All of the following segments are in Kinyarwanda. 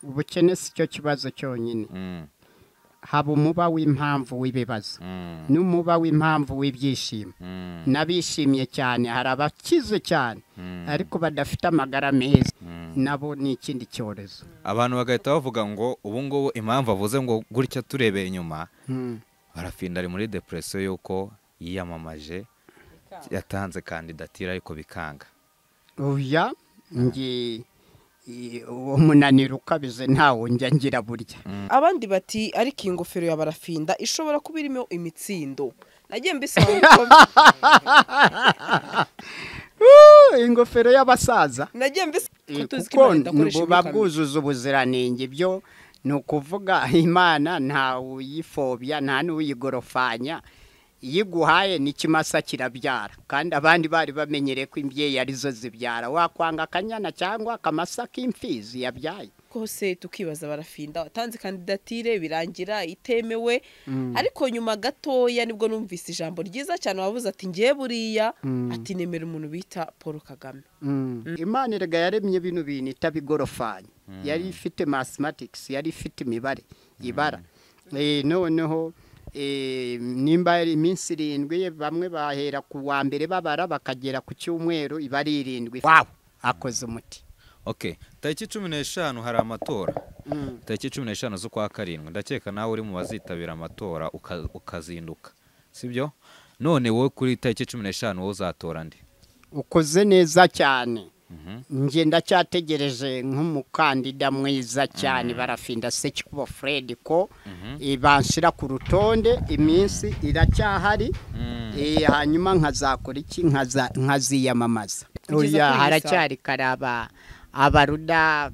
ubukene si cyo kibazo cyonyine Mm, haba umuba w'impamvu w'ibibazo mm, n'umuba w'impamvu w'ibyishimo mm, n'abishimye cyane hari abakize cyane mm. ariko badafite amagara meza nabo ni ikindi cyorezo abantu bagahita bavuga ngo ubu ngubu impamvu avuze ngo gutya turebeye inyuma Mm. barafinda ari muri depresiyo y'uko yiyamamaje yatanze kandidatire ariko bikanga oya nge i- uwo munaniro ukabize ntawo njya ngira burya abandi bati ariko iyi ngofero ya barafinda ishobora kuba irimo imitsindo nagiye mbisaba ngo- Uh, ingofero y'abasaza nagiye mbisaba Eh, ko tuzi ko kuko imana idakoresha buba imikano. bwuzuza ubuziranenge byo ni ukuvuga imana nta uyifobya nta n'uyigorofanya iyo iguhaye n'ikimasa kirabyara kandi abandi bari bamenyereye ko imbyeyi arizo zibyara wakwanga akanyana cyangwa akamasa k'imfizi yabyaye kose tukibaza barafinda watanze kandidatire birangira itemewe ariko nyuma gatoya nibwo numvise ijambo ryiza cyane wavuze ati ngiye buriya ati nemera umuntu bita paul kagame imana erega yaremye bino bintu itabigorofanya yari ifite mathematics yari ifite imibare ibara Eh, noneho eh, nimba ari iminsi irindwi bamwe bahera ku wa mbere babara bakagera ku cyumweru iba ari irindwi wawu akoze umuti ok tariki cumi n'eshanu hari amatora tariki cumi n'eshanu z'ukwa karindwi ndakeka nawe uri mu bazitabira amatora uka- ukazinduka sibyo none wowe kuri tariki cumi n'eshanu wowe uzatora ndi ukoze neza cyane Mhm. njye ndacyategereje nk'umukandida mwiza cyane barafinda sekikubo fred ko eh, banshira ku rutonde iminsi iracyahari Eh, hanyuma nkazakora iki Nkaza- nkaziyamamaza kuri iyi Oya, saha. haracyari karaba abaruda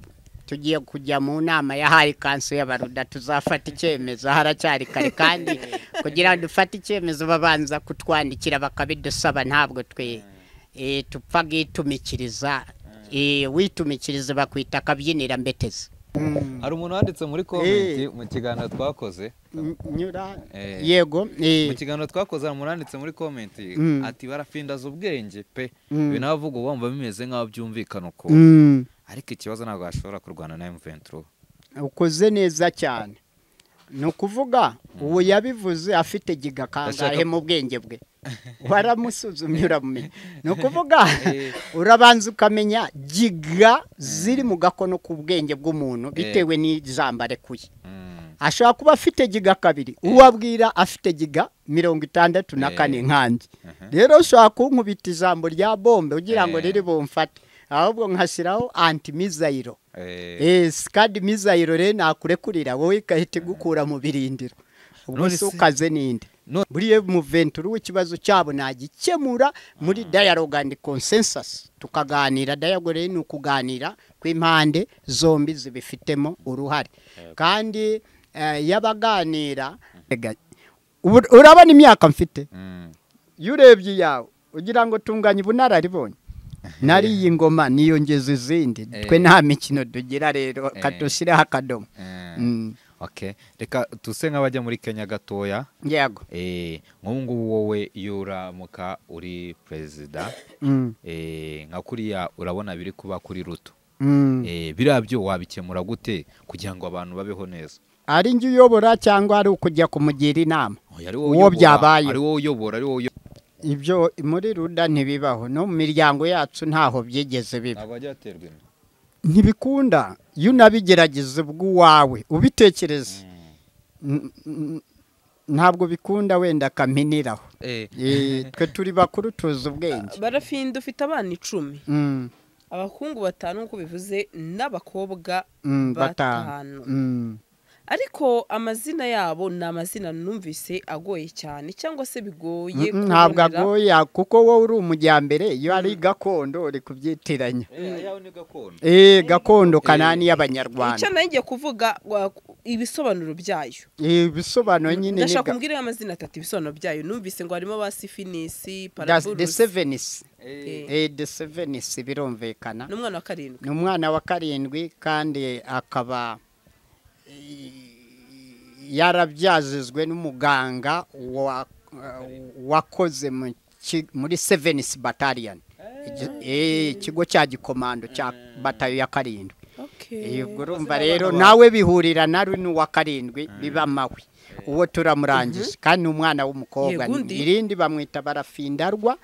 tugiye kujya mu nama yahaye kanso y'abaruda tuzafata icyemezo haracyari kare kandi kugira ngo dufate icyemezo babanza kutwandikira bakabidusaba ntabwo twe eh, tupfa gitumikiriza Eh, witumikiriza bakwita akabyinira mbetezi hari umuntu wanditse muri komenti mu kiganiro twakoze nyura Eh. yego eh, mu kiganiro twakoze hari umuntu wanditse muri komenti Mm. ati barafindaza ubwenge pe Mm. ibintu avuga wumva bimeze nk'aho byumvikana ukuntu mm. ariko ikibazo ntabwo bashobora kurwana na emuventuro ukoze neza cyane ni ukuvuga uwo yabivuze afite giga kangahe Ndashaka- mu bwenge bwe waramusuzumye uramumenya ni ukuvuga Eh. urabanza ukamenya giga ziri mu gakono k'ubwenge bw'umuntu bitewe n'ijambo arekuye ashobora kuba afite giga kabiri uwo abwira afite giga mirongo itandatu na Eh. kane nkanjye Aha. rero ushobora kunkubita ijambo rya bombe ugira ngo Eh. riri bumfate ahubwo nkashyiraho antimizayiro esi kandi mizayiro rero nakurekurira wowe igahita igukura mu birindiro ubwo None si se- ukaze n'indi none- buriya muventuri w'ikibazo cyabo nagikemura muri dialogue and consensus tukaganira dialogue rero ni ukuganira kw'impande zombi zibifitemo uruhare kandi eh, iyo abaganira Rega, ubu- urabona imyaka mfite iyo urebye iyawe ugira ngo tunganye ubunararibonye nari iyi ngoma niyongeza izindi Eh. twe nta mikino tugira rero Eh. kadushyireho akadomo Mm. ok reka tuse nk'abajya muri kenya gatoya yego Eh, nk'ubu ngubu wowe iyo uramuka uri perezida Mm. eh, nka kuriya urabona biri kuba kuri ruto Mm. Eh, biriya byo wabikemura gute kugira ngo abantu babeho neza ari njye uyobora cyangwa ari ukujya kumugira inama Oya, ari Uwo uyobora, byabaye. ari wowe uyobora ari wowe uyobora ibyo muri ruda ntibibaho no mu miryango yacu ntaho byigeze biba ntabwo wajya waterwa inda ntibikunda iyo unabigerageza bw'uwawe ubitekereza N- n- ntabwo bikunda wenda akaminiraho Eh, Eh, twe turi bakuru tuzi ubwenge barafinda ufite abana icumi Mm, abahungu batanu nk'uko bivuze n'abakobwa mm, batanu batanu Mm. ariko amazina yabo ni amazina numvise agoye cyane cyangwa se bigoye Mm, ntabwo kubonera. agoya kuko wowe uri umujyambere iyo ari gakondo uri kubyitiranya eh, ayawe ni gakondo eh gakondo kanani icyo y'abanyarwanda nari ngiye kuvuga wa- ibisobanuro byayo Eh, ibisobanuro nyine ni ndashaka ga- kumbwira amazina atatu ibisobanuro byayo numvise ngo harimo ba sifinisi Das- the paraburusi sevenis Eh, eh the sevenis birumvikana n'umwana wa karindwi ni umwana wa karindwi kandi akaba eh, yarabyazizwe n'umuganga wa- wakoze mu ki- muri sevenis bataliyani ikigo cya gikomando cya batayo ya karindwi Ok. Eh, ubwo urumva rero nawe bihurira na runo wa karindwi biba mawe uwo turamurangije kandi ni umwana w'umukobwa Yego, undi. irindi bamwita barafindarwa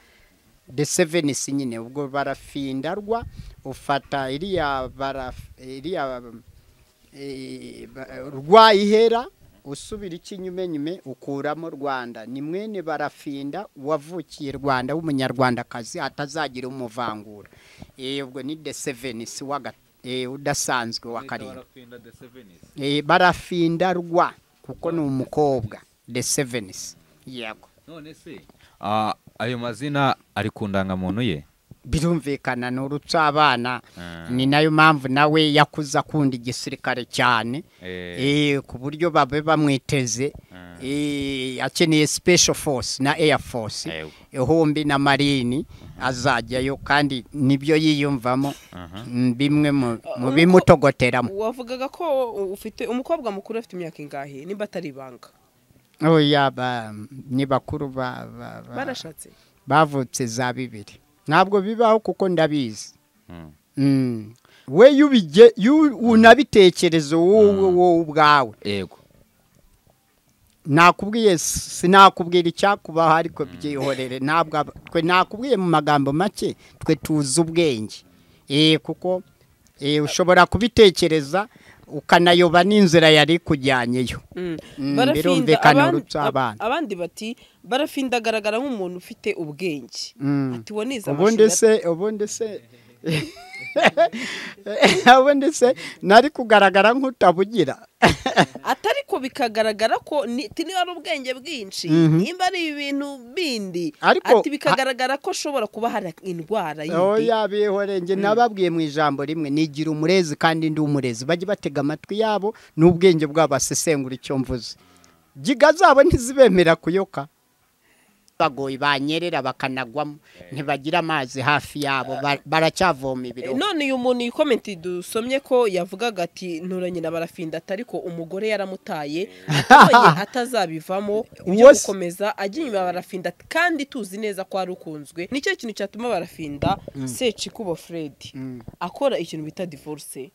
the seven si nyine ubwo barafindarwa ufata iriya baraf- iriya eh, ba- rwa ihera usubira ikinyumenyume ukuramo rwanda ni mwene barafinda wavukiye rwanda w'umunyarwandakazi atazagira umuvangura Eh, ubwo ni the seven si wa ga- eh, udasanzwe wa karindwi Eh, barafindarwa kuko ni umukobwa the sevens yego none se ah, ayo mazina ari ku ndangamuntu ye birumvikana ni urutsabana Ah. ni nayo mpamvu nawe yakuze akunda igisirikare cyane Eh, Eh, ku buryo babe bamwiteze Ah. Eh, akeneye special force na air force Yego. ihumbi na marini azajyayo kandi nibyo yiyumvamo Aha. mm, bimwe mu- mu Uko- bimutogoteramo wavugaga ko ufite umukobwa mukuru afite imyaka ingahe nimba atari ibanga oya ba- ni bakuru ba- ba- ba- barashatse bavutse za bibiri ntabwo bibaho kuko ndabizi mm. Mm. we yubige yu- unabitekereza wowe wowe ubwawe yego nakubwiye sinakubwira icyakubaho ariko byihorere ntabwo aba- twe nakubwiye mu magambo make twe tuzi ubwenge eh kuko eh, ushobora kubitekereza ukanayoba n'inzira yari kujyanyeyo Mm. Mm, Barafinda- birumvikana abandi- urupfu abana. ab- abandi bati barafinda agaragara nk'umuntu ufite ubwenge Mm. ati uwo nize ubundi amashuri se ubundi se ubundi se nari kugaragara nk'utabugira atari ko bikagaragara ko ni- ti- niba ari ubwenge bwinshi Mhm. nimba ari ibintu bindi Ariko- ati bikagaragara ko ashobora kuba hari indwara yindi oya bihore njye nababwiye mu ijambo rimwe nigira umurezi kandi ndi umurezi bajye batega amatwi yabo n'ubwenge bwabo basesengura icyo mvuze giga zabo ntizibemera kuyoka bagoye banyerera bakanagwamo ntibagira amazi hafi yabo ba- baracyavoma Eh, ibiro none uyu muntu iyi komenti dusomye ko yavugaga ati nturanye na barafinda atari ko umugore yaramutaye atabonye atazabivamo byo Uwase- gukomeza ajya inyuma ya barafinda kandi tuzi neza ko ari ukunzwe nicyo kintu cyatuma barafinda secikubo fred Mm. akora ikintu bita divorce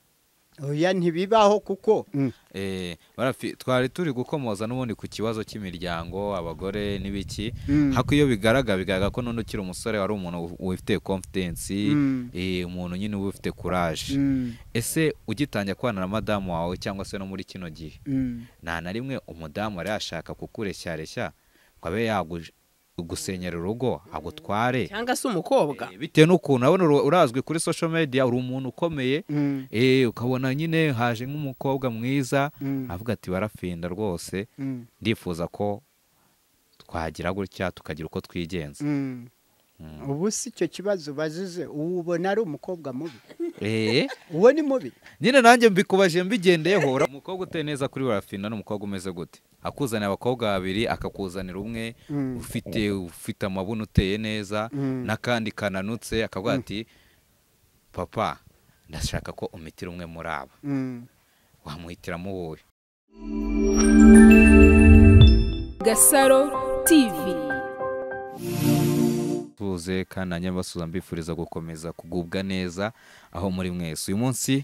oya ntibibaho kuko Eh, barafi- twari turi gukomoza n'ubundi ku kibazo cy'imiryango abagore n'ibiki Mm. hako iyo bigaragara bigaragara ko none ukiri umusore wari umuntu ufite confidence Mm. eh, umuntu nyine uba ufite courage Mm, ese ugitangira kubana na madamu wawe cyangwa se no muri kino gihe mm. nta na rimwe umudamu yari yashaka kukureshya ngo abe yagusenyera urugo agutware cyangwa se umukobwa Eh, bitewe n'ukuntu urabona ura- urazwi kuri social media uri umuntu ukomeye Mm. eh, ukabona nyine haje nk'umukobwa mwiza Mm. avuga ati barafinda rwose Mm. ndifuza ko twagira gutya tukagira uko twigenza Mm. ubu si icyo kibazo bazize ubu ubona ari umukobwa mubi Eh, uwo ni mubi nyine nanjye mbikubaje mbigendeyeho ura- umukobwa uteye neza kuri barafinda n'umukobwa umeze gute akuzanira abakobwa babiri akakuzanira umwe Mm. ufite ufite amabuno uteye neza Mm. n'akandi kananutse akavuga ati papa ndashaka ko umitira umwe muri aba Mm. wamuhitiramo wowe Gasaro TV tuze kandi na nyabasuza mbifuriza gukomeza kugubwa neza aho muri mwese uyu munsi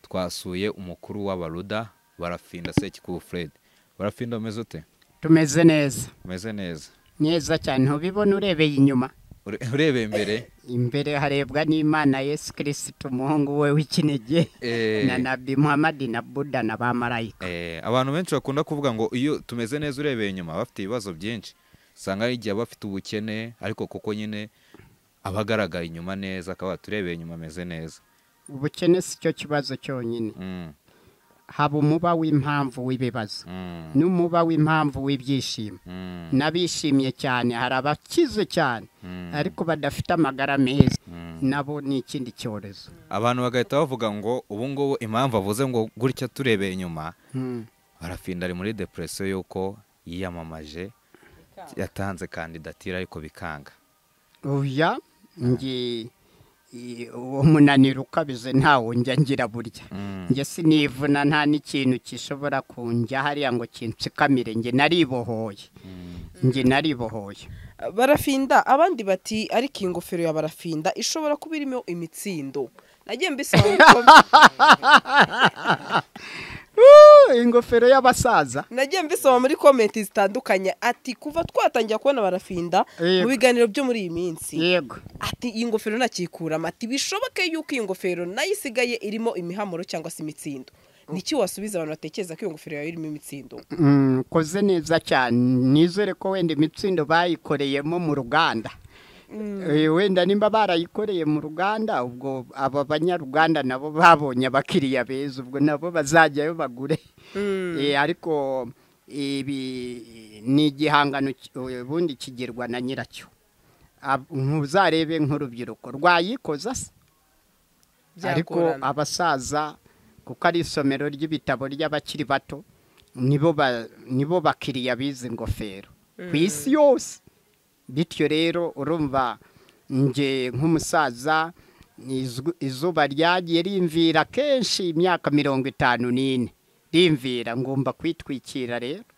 twasuye umukuru w'abaruda barafinda sekikubu fred barafinda umeze ute tumeze neza umeze neza neza cyane ntubibona urebeye inyuma Ure- urebeye imbere imbere harebwa n'imana yesu kirisita umuhungu we w'ikinege eh, na nabi muhamadi na buda na ba marayika eh, abantu benshi bakunda kuvuga ngo iyo tumeze neza urebeye inyuma bafite ibibazo byinshi usanga hari igihe bafite ubukene ariko kuko nyine aba agaragara inyuma neza akaba turebeye inyuma ameze neza ubukene si cyo kibazo cyonyine Mm, haba umuba w'impamvu w'ibibazo mm, n'umuba w'impamvu w'ibyishimo mm, n'abishimye cyane hari abakize cyane mm. ariko badafite amagara meza Mm. nabo ni ikindi cyorezo abantu bagahita bavuga ngo ubu ngubu impamvu avuze ngo gutya turebeye inyuma Mm. barafinda ari muri depresiyo y'uko yiyamamaje yatanze kandidatire ariko bikanga uya nge i- uwo munaniro ukabize ntawo njya ngira burya Mm. njye sinivuna nta n'ikintu gishobora kunjya hariya ngo kinsikamire njye naribohoye njye naribohoye barafinda abandi bati ariko iyi ngofero ya barafinda ishobora kuba irimo imitsindo nagiye mbisaba bikomeye Woo, ingofero y'abasaza nagiye mbisoma muri komenti zitandukanye ati kuva twatangira kubona barafinda Yego. mu biganiro byo muri iyi minsi yego ati iyi ngofero nakikuramo ati bishoboke yuko iyi ngofero nayo isigaye irimo imihamuro cyangwa se imitsindo niki wasubiza abantu batekereza ko iyo ngofero yawe irimo imitsindo Mm, koze neza cyane nizere ko wenda imitsindo bayikoreyemo mu ruganda Eh, wenda nimba barayikoreye mu ruganda ubwo aba banyaruganda nabo babonye abakiriya beza ubwo nabo bazajyayo bagure Eh, ariko ibi ni igihangano ki- ubundi kigirwa na nyiracyo Ab- ntuzarebe nk'urubyiruko rwayikoza se ariko Byagorana. abasaza kuko ari isomero ry'ibitabo ry'abakiri bato nibo ba- nibo bakiriya bizi ingofero ku isi yose bityo rero urumva nge nk'umusaza izw- izuba ryagiye rimvira kenshi imyaka mirongo itanu n'ine rimvira ngomba kwitwikira rero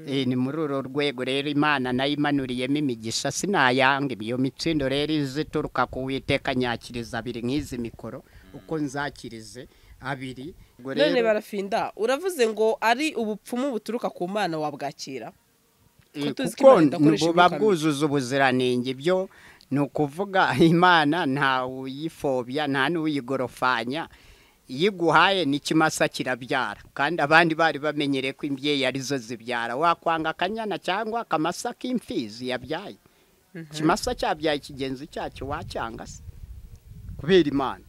Eh, ni muri uru rwego rero imana nayo imanuriyemo imigisha sinayanga iyo mitsindo rero izituruka ku witeka nyakiriza abiri nk'izi mikoro uko nzakirize abiri Ubwo none rero, barafinda uravuze ngo ari ubupfumu buturuka ku mana wabwakira eh, tuzi ko kuko Imana idakoresha buba imyuka mibi. bwuzuza ubuziranenge byo ni ukuvuga imana nta uyifobya nta n'uyigorofanya iyo iguhaye n'ikimasa kirabyara kandi abandi bari bamenyereye ko imbyeyi arizo zibyara wakwanga akanyana cyangwa akamasa k'imfizi yabyaye ikimasa cyabyaye ikigenzi cyacyo wacyanga se kubera imana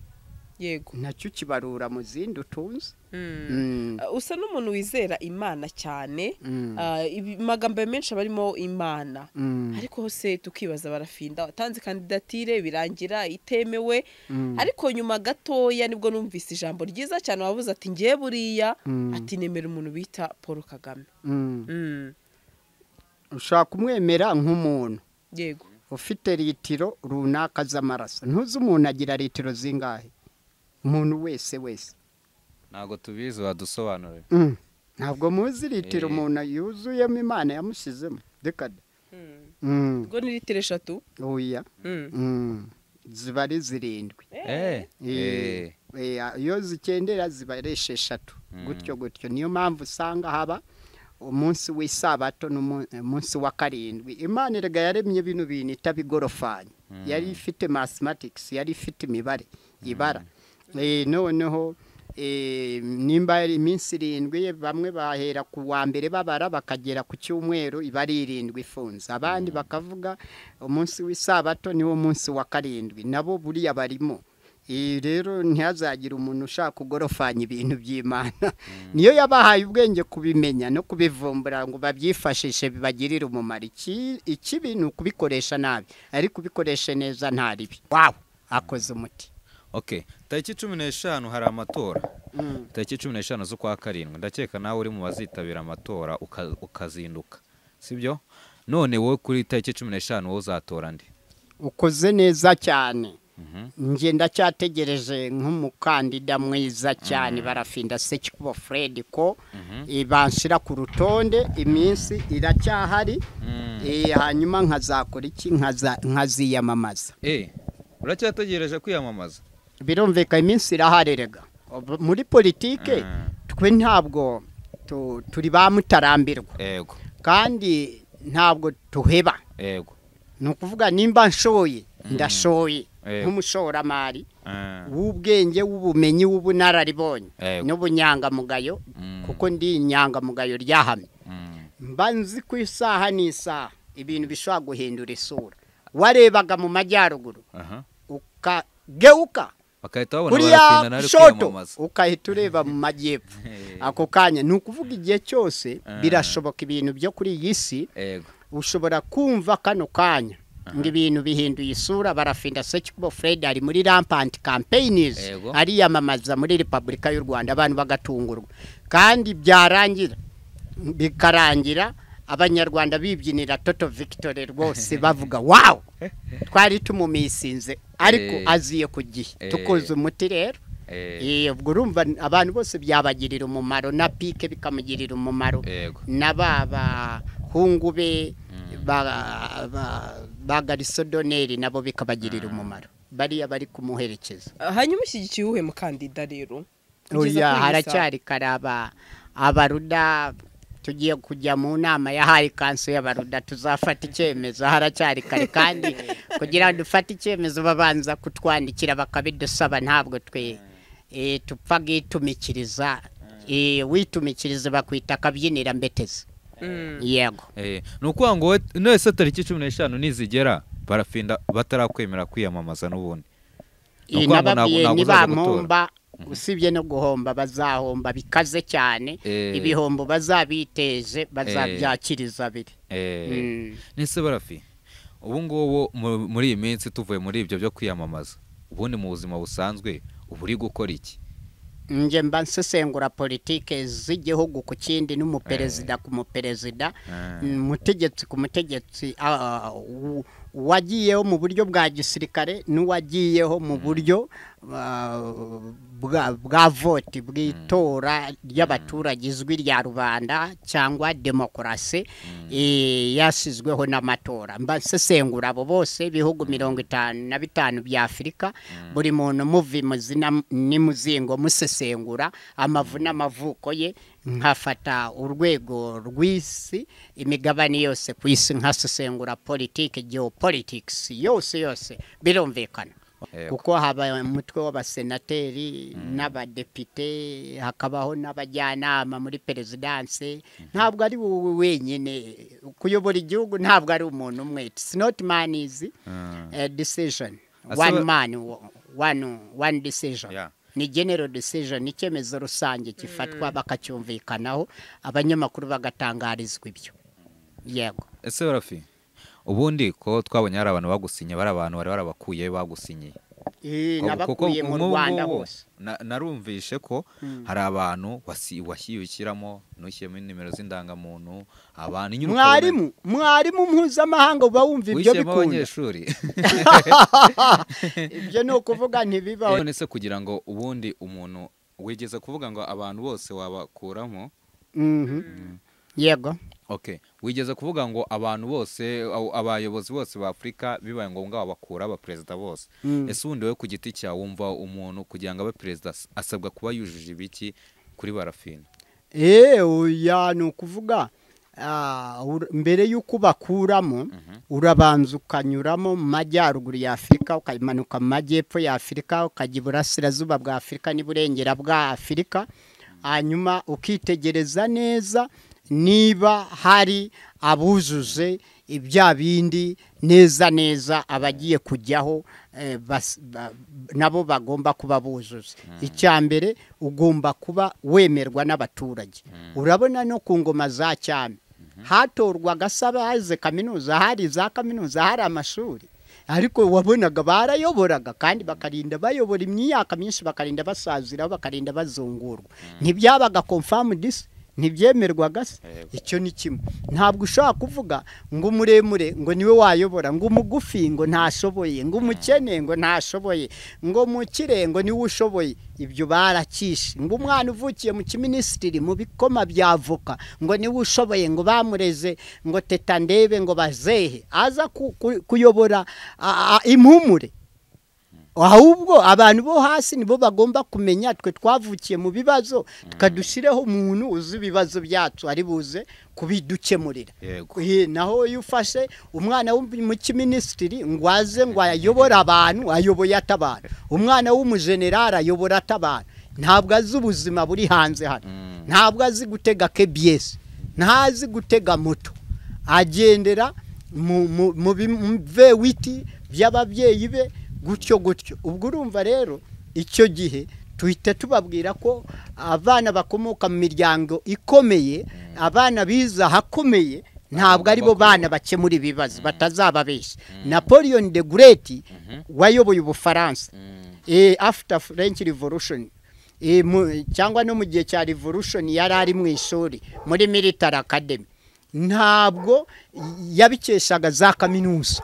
yego nacyo kibarura mu zindi utunze Mm. Uh, usa n'umuntu wizera imana cyane Mm. Uh, ibi- amagambo menshi aba arimo imana Mm. ariko hose tukibaza barafinda watanze kandidatire birangira itemewe ariko nyuma gatoya nibwo numvise ijambo ryiza cyane wabuze ati ngiye buriya Mm. ati nemera umuntu bita paul kagame Mm. Mm, ushobora kumwemera nk'umuntu yego ufite litiro runaka z'amaraso ntuzi umuntu agira litiro zingahe umuntu wese wese ntabwo tubizi wadusobanurira Mm. ntabwo muzi litiro Eh. umuntu yuzuyemo imana yamushyizemo reka da Mm. ubwo ni litiro eshatu oya Mm. Mm. ziba ari zirindwi Eh, eh, iyo zikendera ziba ari esheshatu Mm. gutyo gutyo niyo mpamvu usanga haba umunsi w'isabato n'umunsi wa karindwi imana erega yaremye bino bintu itabigorofanya yari ifite mathematics yari ifite imibare ibara Eh, noneho eh, nimba ari iminsi irindwi bamwe bahera ku wa mbere babara bakagera ku cyumweru iba ari irindwi ifunze abandi bakavuga umunsi w'isabato niwo munsi wa karindwi nabo buriya barimo iyi rero ntihazagire umuntu ushaka kugorofanya ibintu by'imana niyo yabahaye ubwenge kubimenya no kubivumbura ngo babyifashishe bibagirire umumaro Iki- ikibi ni ukubikoresha nabi ariko ubikoreshe neza nta ribi wawe akoze umuti ok tariki cumi n'eshanu hari amatora tariki cumi n'eshanu z'ukwa karindwi ndakeka nawe uri mu bazitabira amatora uka- ukazinduka sibyo none wowe kuri tariki cumi n'eshanu wowe uzatora ndi ukoze neza cyane njye ndacyategereje nk'umukandida mwiza cyane barafinda sekikubo fred ko eh, banshira ku rutonde iminsi iracyahari eh, hanyuma nkazakora iki Nkaza- nkaziyamamaza eee uracyategereje kwiyamamaza birumvikana iminsi irahari rega Ob- muri politike Mm. twe ntabwo tu- turi ba mutarambirwa yego kandi ntabwo tuheba yego ni ukuvuga nimba nshoye ndashoye Yego. nk'umushoramari Ah, w'ubwenge w'ubumenyi w'ubunararibonye Yego. n'ubunyangamugayo Mm. kuko ndi inyangamugayo ryahamye mm, mba nzi ku isaha n'isaha ibintu bishobora guhindura isura warebaga mu majyaruguru aha ukageuka bagahita babona barapinda kuriya nari shoto kwiyamamaza ukahita ureba mu majyepfo Eh. ako kanya ni ukuvuga igihe cyose Ah. birashoboka ibintu byo kuri iyi si yego ushobora kumva kano kanya ngo ibintu bihinduye isura barafinda sekibo fred ari muri rampant campaigns Yego. ariyamamaza muri repubulika y'u rwanda abantu bagatungurwa kandi byarangira bikarangira abanyarwanda bibyinira toto victory rwose bavuga wawu twari tumumisinze ariko Eh. aziye ku gihe Eh. tukoze umuti rero Eh, Eh, ubwo urumva abantu bose byabagirira umumaro na pike bikamugirira umumaro yego na ba bahungu be ba ba- ba garisodoneri nabo bikabagirira umumaro bariya bari kumuherekeza hanyuma ushyigikiye uwuhe mukandida rero Kugeza uriya kuri iyi haracyari karaba abaruda tugiye kujya mu nama ya hari kanso y'abaruda tuzafata icyemezo haracyari kare kandi kugira ngo dufate icyemezo babanza kutwandikira bakabidusaba ntabwo twe eh, tupfa gitumikiriza Eh, witumikiriza bakwita akabyinira mbetezi saa. Mm. yego Eh, ni ukuvuga ngo wowe- nese tariki cumi n'eshanu nizigera barafinda batarakwemera kwiyamamaza n'ubundi Ni ukuvuga ngo ntabwo- nababwiye ntabwo uzaza gutora. ntibampomba usibye no guhomba bazahomba bikaze cyane Eh. ibihombo bazabiteze bazabyakiriza abiri Eh, Mm. nese barafi ubu ngubu mu- muri iyi minsi tuvuye muri ibyo byo kwiyamamaza ubundi mu buzima busanzwe uba uri gukora iki nje mba nsesengura politike z'igihugu ku kindi n'umuperezida ku muperezida Eh. umutegetsi ku mutegetsi ah, u- uwagiyeho mu buryo bwa gisirikare n'uwagiyeho mu buryo ah, bwa- bwa voti bw'itora ry'abaturage izwi rya rubanda cyangwa demokarasi eh, yasizweho n'amatora mba nsesengura abo bose ibihugu mirongo itanu na bitanu bya afurika buri muntu muvi muzina n'imuzingo musesengura amavu n'amavuko ye nkafata urwego rw'isi imigabane yose ku isi nkasesengura politiki geopolitics yose yose birumvikana Yego. kuko haba umutwe w'abasenateri n'abadepite hakabaho n'abajyanama muri perezidanse ntabwo ari wowe wenyine kuyobora igihugu ntabwo ari umuntu umwe it's not man easy Mm. a decision Asaba- one man wo- one, one decision Yeah. ni general decision ni icyemezo rusange gifatwa bakacyumvikanaho abanyamakuru bagatangarizwa ibyo yego ese barafi ubundi ko twabonye hari abantu bagusinye bari abantu bari barabakuye bagusinyiye Eh, Kuko n'abakuye mu nk'ubu rwanda ngubu hose na- narumvishe ko hari abantu wasi- washyiyukiramo ntushyiremo nimero z'indangamuntu abantu nyine ukabona- mwarimu mwarimu mpuzamahanga uba wumva ibyo wishyiramo bikunda abanyeshuri ibyo ni ukuvuga ntibibaho none se kugira ngo ubundi umuntu wigeze kuvuga ngo abantu bose wabakuramo Mhm. yego okay wigeze kuvuga ngo abantu bose abo- abayobozi bose ba afurika bibaye ngombwa wabakura abaperezida bose Mm. ese ubundi wowe ku giti cyawe wumva umuntu kugira ngo abe perezida as- asabwa kuba yujuje ibiki kuri barafina eee oya ni ukuvuga ah, ur- mbere y'uko bakuramo urabanza ukanyuramo mu majyaruguru ya afurika ukamanuka mu majyepfo ya afurika ukajya iburasirazuba bwa afurika n'iburengera bwa afurika hanyuma ukitegereza neza niba hari abujuje ibya bindi neza neza abagiye kujyaho eh, bas- ba- nabo bagomba kuba buzuze icya mbere ugomba kuba wemerwa n'abaturage urabona no ku ngoma za cyami hatorwaga se abaze kaminuza hari za kaminuza hari amashuri ariko wabonaga barayoboraga kandi bakarinda bayobora imyaka myinshi bakarinda basaziraho bakarinda bazungurwa ntibyabaga confirm this ntibyemerwaga se icyo ni kimwe ntabwo ushobora kuvuga ngo umuremure ngo niwe wayobora ngo umugufi ngo ntashoboye ngo umukene ngo ntashoboye ngo mukire ngo niwe ushoboye ibyo barakishe ngo umwana uvukiye mu kiminisitiri mu bikoma bya avoka ngo niwe ushoboye ngo bamureze ngo teta ndebe ngo bazehe aza ku- ku- kuyobora a- a- impumure ahubwo abantu bo hasi nibo bagomba kumenya twe twavukiye mu bibazo tukadushyireho umuntu uzi ibibazo byacu ari buze kubidukemurira yego Eh, naho iyo ufashe umwana w'umukiminisitiri ngo aze ngo ayobore abantu ayoboye atabara umwana w'umujenerali ayobora atabara ntabwo azi ubuzima buri hanze hano ntabwo azi gutega kebiyesi ntazi gutega moto agendera mu mu- mu bivewiti by'ababyeyi be gutyo gutyo ubwo urumva rero icyo gihe tuhita tubabwira ko abana bakomoka mu miryango ikomeye abana bize ahakomeye ntabwo ari bo bana bakemura ibibazo batazababeshya napoleon de gureti wayoboye ubufaransa eh, after french revolution Eh, mu- cyangwa no mu gihe cya revolution yari ari mu ishuri muri military academy ntabwo yabikeshaga za kaminuza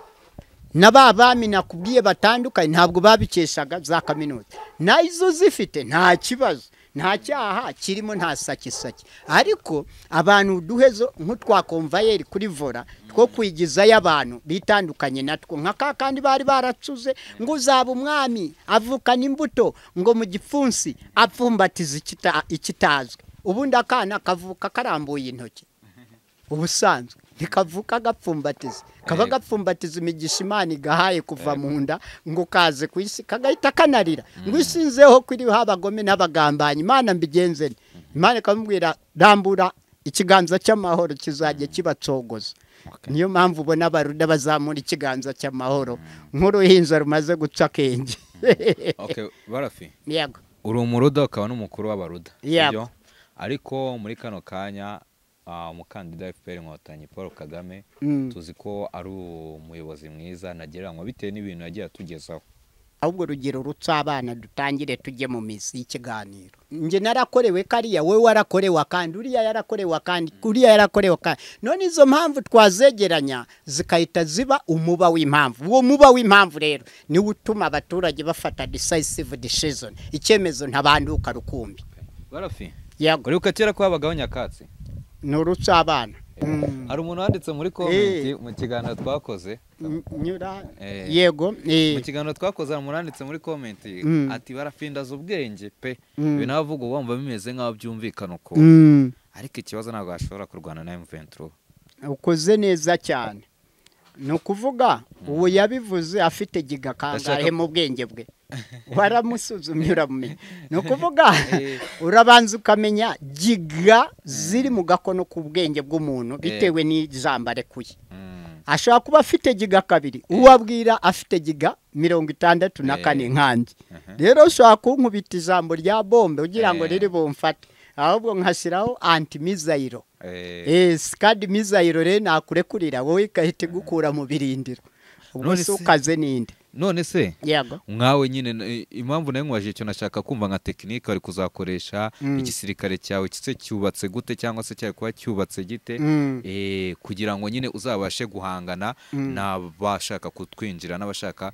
na ba bami nakubwiye batandukanye ntabwo babikeshaga za kaminuza n'izo zifite nta kibazo nta cyaha kirimo nta sakisaki ariko abantu duhezo nk'utwakomvayeri kuri vora two kwigizayo abantu bitandukanye natwo nka ka kandi bari baracuze ngo uzaba umwami avukana imbuto ngo mu gipfunsi apfumbatiza ikita- ikitazwi ubundi akana kavuka karambuye intoki ubusanzwe ntikavuka gapfumbatiza kaba Yego. gapfumbatiza imigisha imana igahaye kuva mu nda ngo kaze ku isi kagahita kanarira ngo isinzeho kwiriho abagome n'abagambanyi imana mbigenze nte? imana ikamubwira rambura ikiganza cy'amahoro kizajya kibatsogoza niyo mpamvu ubona abaruda bazamura ikiganza cy'amahoro nk'uruhinja rumaze guca akenge Okay, barafi yego uri umuruda ukaba n'umukuru w'abaruda Yep. sibyo? ariko muri kano kanya ah, umukandida wa fpr inkotanyi paul kagame Mm. tuzi ko ari umuyobozi mwiza ntagereranywa bitewe n'ibintu yagiye atugezaho ahubwo rugero rutse abana dutangire tujye mu mizi y'ikiganiro njye narakorewe kariya wowe warakorewe akandi uriya yarakorewe akandi uriya yarakorewe akandi none izo mpamvu twazegeranya zikahita ziba umuba w'impamvu uwo muba w'impamvu rero niwo utuma abaturage bafata decisive decision icyemezo ntabanduka rukumbi barafi yego uribuka kera ko habagaho nyakatsi ni urutse abana hari umuntu wanditse muri komenti mu kiganiro twakoze Mm, nyura Eh. yego eh. mu kiganiro twakoze hari umuntu wanditse muri komenti Mm. ati barapfindaza ubwenge pe Mm. ibintu abavuga uba wumva bimeze nk'aho byumvikana ukuntu Mm. ariko ikibazo ntabwo bashobora kurwana na M23 ukoze neza cyane ni ukuvuga uwo yabivuze afite giga kangahe Ndashaka- mu bwenge bwe waramusuzumye uramumenya ni ukuvuga Eh. urabanza ukamenya giga ziri mu gakono k'ubwenge bw'umuntu bitewe n'ijambo arekuye Mm. ashobora kuba afite giga kabiri uwo abwira afite giga mirongo itandatu na kane nkanjye rero ushobora kunkubita ijambo rya bombe ugira ngo Eh. riri bumfate ahubwo nkashyiraho antimizayiro Eh, Yes, kandi mizayiro rero nakurekurira wowe igahita igukura mu birindiro ubwo None se se- ukaze ninde none se yego nkawe nyine n- impamvu nayo nkwajije icyo nashaka kumva nka tekinike wari kuzakoresha igisirikare cyawe kise cyubatse gute cyangwa se cyari kuba cyubatse gite Mm. eh, kugira ngo nyine uzabashe guhangana n'abashaka kutwinjira n'abashaka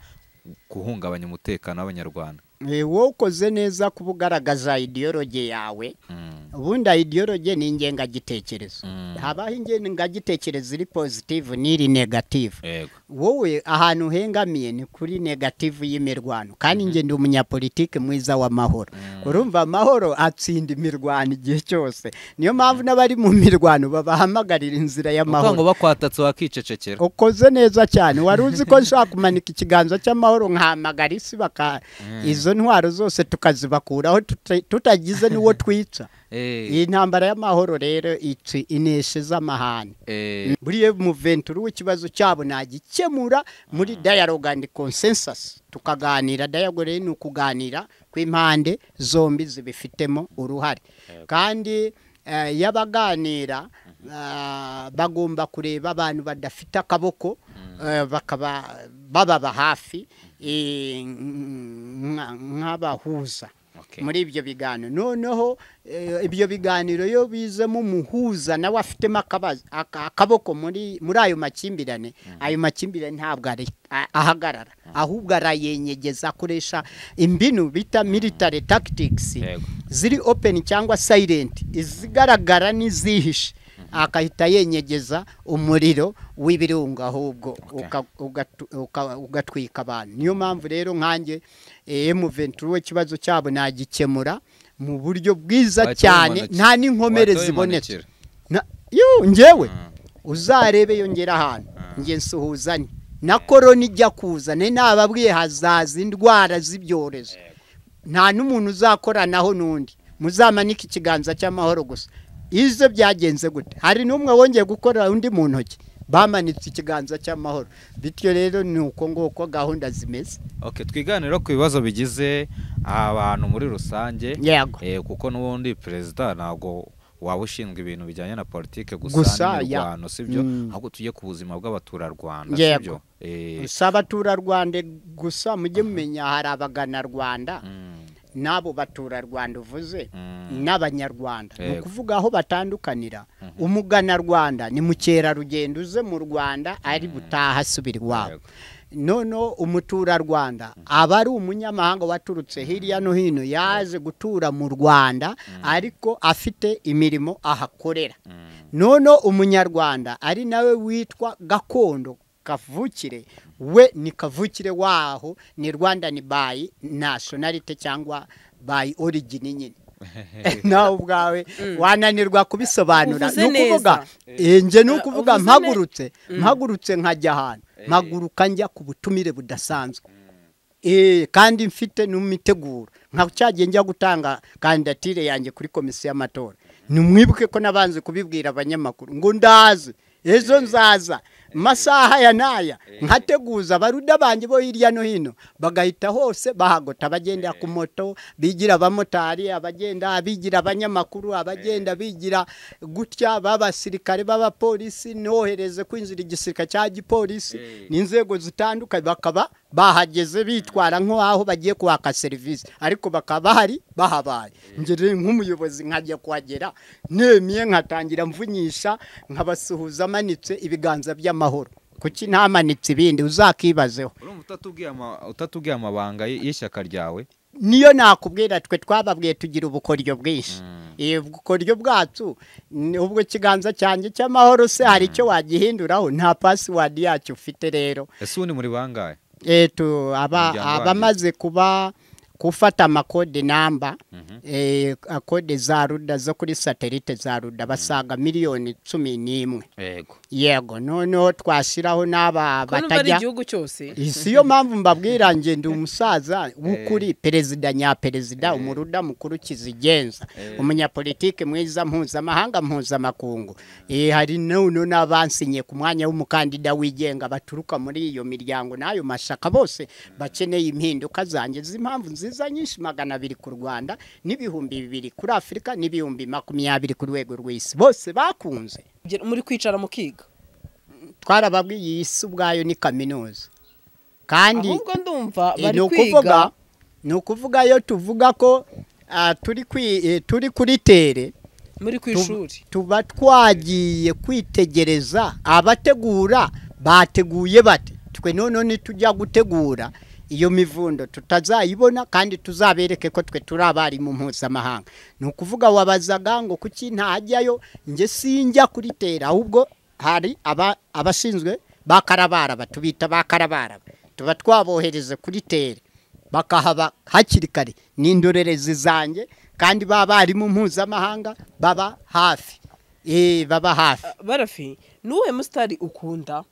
guhungabanya umutekano w'abanyarwanda Eh, wowe ukoze neza kuba ugaragaza idiyoroge yawe Mm. ubundi idiyoroge ni ingengagitekerezo Mm. habaho ingengagitekerezo iri positive n'iri negative yego wowe ahantu uhengamiye ni kuri negative y'imirwano kandi njye ndi umunyapolitike mwiza w'amahoro urumva amahoro atsinda imirwano igihe cyose niyo mpamvu n'abari mu mirwano babahamagarira inzira uvuga ngo y'amahoro bakwatatse wakicecekera ukoze neza cyane wari uzi ko nshobora kumanika ikiganza cy'amahoro nkahamagara isi baka izo ntwaro zose tukazibakuraho tuta- tutagize n'uwo twica Eh, iyi ntambara y'amahoro rero ica ineshe z'amahane eh, buriya muventuru w'ikibazo cyabo nagikemura muri dialogue and consensus tukaganira dialogue rero ni ukuganira kw'impande zombi zibifitemo uruhare kandi eh, iyo abaganira ah, bagomba kureba abantu badafite akaboko eh, bakaba bababa hafi eh, nka- nk'abahuza okay. muri ibyo biganiro noneho eh, ibyo biganiro iyo bizemo umuhuza nawe afitemo akabazo- aka- akaboko muri muri ayo makimbirane ayo makimbirane ntabwo ari- a- ahagarara ahubwo arayenyegeza akoresha imbinu bita military tactics Yego. ziri open cyangwa silent izigaragara n'izihishe akahita yenyegeza umuriro w'ibirunga ahubwo uka- ugatu- uka- ugatwika abantu niyo mpamvu rero nkanjye M23 we ikibazo cyabo nagikemura mu buryo bwiza Wahita cyane wimanukira. nta n'inkomere Wahita zibonetse wimanukira. Na- yu ngewe Mm. uzarebe yongera ahantu nge nsuhuzanye na korona ijya kuza ne nababwiye hazaza indwara z'ibyorezo nta n'umuntu uzakoranaho n'undi muzamanike ikiganza cy'amahoro gusa ibyo byagenze gute hari n'umwe wongeye gukorera undi mu ntoki bamanitse ikiganza cy'amahoro bityo rero ni uko nguko gahunda zimeze Okay, twiganire ku bibazo bigize abantu muri rusange yego Eh, kuko n'ubundi perezida ntabwo waba ushinzwe ibintu bijyanye na politike gusa Gusa, n'imirwano sibyo Mm. ahubwo tujye ku buzima bw'abaturarwanda Yego. sibyo Eh, si abaturarwanda gusa mujye mumenya hari abaganarwanda mm, n'abo baturarwanda uvuze mm, n'abanyarwanda ni Yego. ukuvuga aho batandukanira umuganarwanda ni mukerarugendo uze mu rwanda ari butaha asubira iwabo yego. noneho umuturarwanda aba ari umunyamahanga waturutse hirya no hino yaje gutura mu rwanda ariko afite imirimo ahakorera noneho umunyarwanda ari nawe witwa gakondo kavukire we ni kavukire waho ni rwanda ni bayi nasiyonarite cyangwa bayi origini nyine nawe ubwawe wananirwa kubisobanura Uvuze ni ukuvuga eh, nge ni ukuvuga uvuze mpagurutse mpagurutse nkajya ahantu mpaguruka njya ku butumire budasanzwe Eh, kandi mfite n'imiteguro nka cyagiye njya gutanga kandidatire yanjye kuri komisiyo y'amatora nimwibuke ko nabanze kubibwira abanyamakuru ngo ndaze ejo nzaza masaha ya naya nkateguza abaruda banjye bo hirya no hino bagahita hose bahagota abagenda ku moto bigira abamotari abagenda bigira abanyamakuru abagenda bigira gutya b'abasirikare b'abapolisi nohereze kwinjira igisirikare cya gipolisi n'inzego zitandukanye bakaba bahageze bitwara nk'aho bagiye kwaka serivisi ariko bakaba bahari bahabaye ngere nk'umuyobozi nkajya kuhagera nemiye nkatangira mvunyisha nkabasuhuza amanitse ibiganza by'amahoro kuki ntamanitse ibindi uzakibazeho urumva utatubwiye ama- utatubwiye amabanga y- y'ishyaka ryawe niyo nakubwira twe twababwiye tugira ubukoryo bwinshi Eh, ubukoryo bwacu ni ubwo kiganza cyanjye cy'amahoro se hari icyo wagihinduraho nta pasiwadi yacyo ufite rero ese ubu ni muri bangahe eto aba Umuryango wanyu. abamaze kuba gufata amakode namba Mhm. eh, akode za ruda zo kuri satelite za ruda basaga miliyoni cumi n'imwe yego yego noneho twashyiraho n'aba ko numva ari batajya igihugu cyose si yo mpamvu mbabwira nge ndi umusaza w'ukuri perezida nyaperezida umuruda mukuru kizigenza umunyapolitike mwiza mpuzamahanga mpuzamakungu Eh, hari noneho n'abansinye ku mwanya w'umukandida wigenga baturuka muri iyo miryango n'ayo mashaka bose bakeneye impinduka zanjye z'impamvu nziza nyinshi magana abiri ku rwanda n'ibihumbi bibiri kuri afurika n'ibihumbi makumyabiri ku rwego rw'isi bose bakunze Bye- muri kwicara mukiga twarababwiye iyi si ubwayo ni kaminuza kandi ahubwo ndumva Eh, bari ni kwiga ukuvuga ni ukuvuga iyo tuvuga ko ah, turi kwi- eh, turi kuri tere muri ku tu- ishuri tuba twagiye kwitegereza abategura bateguye bate twe noneho nitujya gutegura iyo mivundo tutazayibona kandi tuzabereke ko twe turi abarimu mpuzamahanga ni ukuvuga wabazaga ngo kuki ntajyayo nge sinjya kuri tera ahubwo hari aba- abashinzwe ba karabaraba tubita ba karabaraba tuba twabohereze kuri tere bakahaba hakiri kare ni indorerezi zanjye kandi baba barimu mpuzamahanga baba hafi Eh, baba hafi barafi ni uwuhe musitari ukunda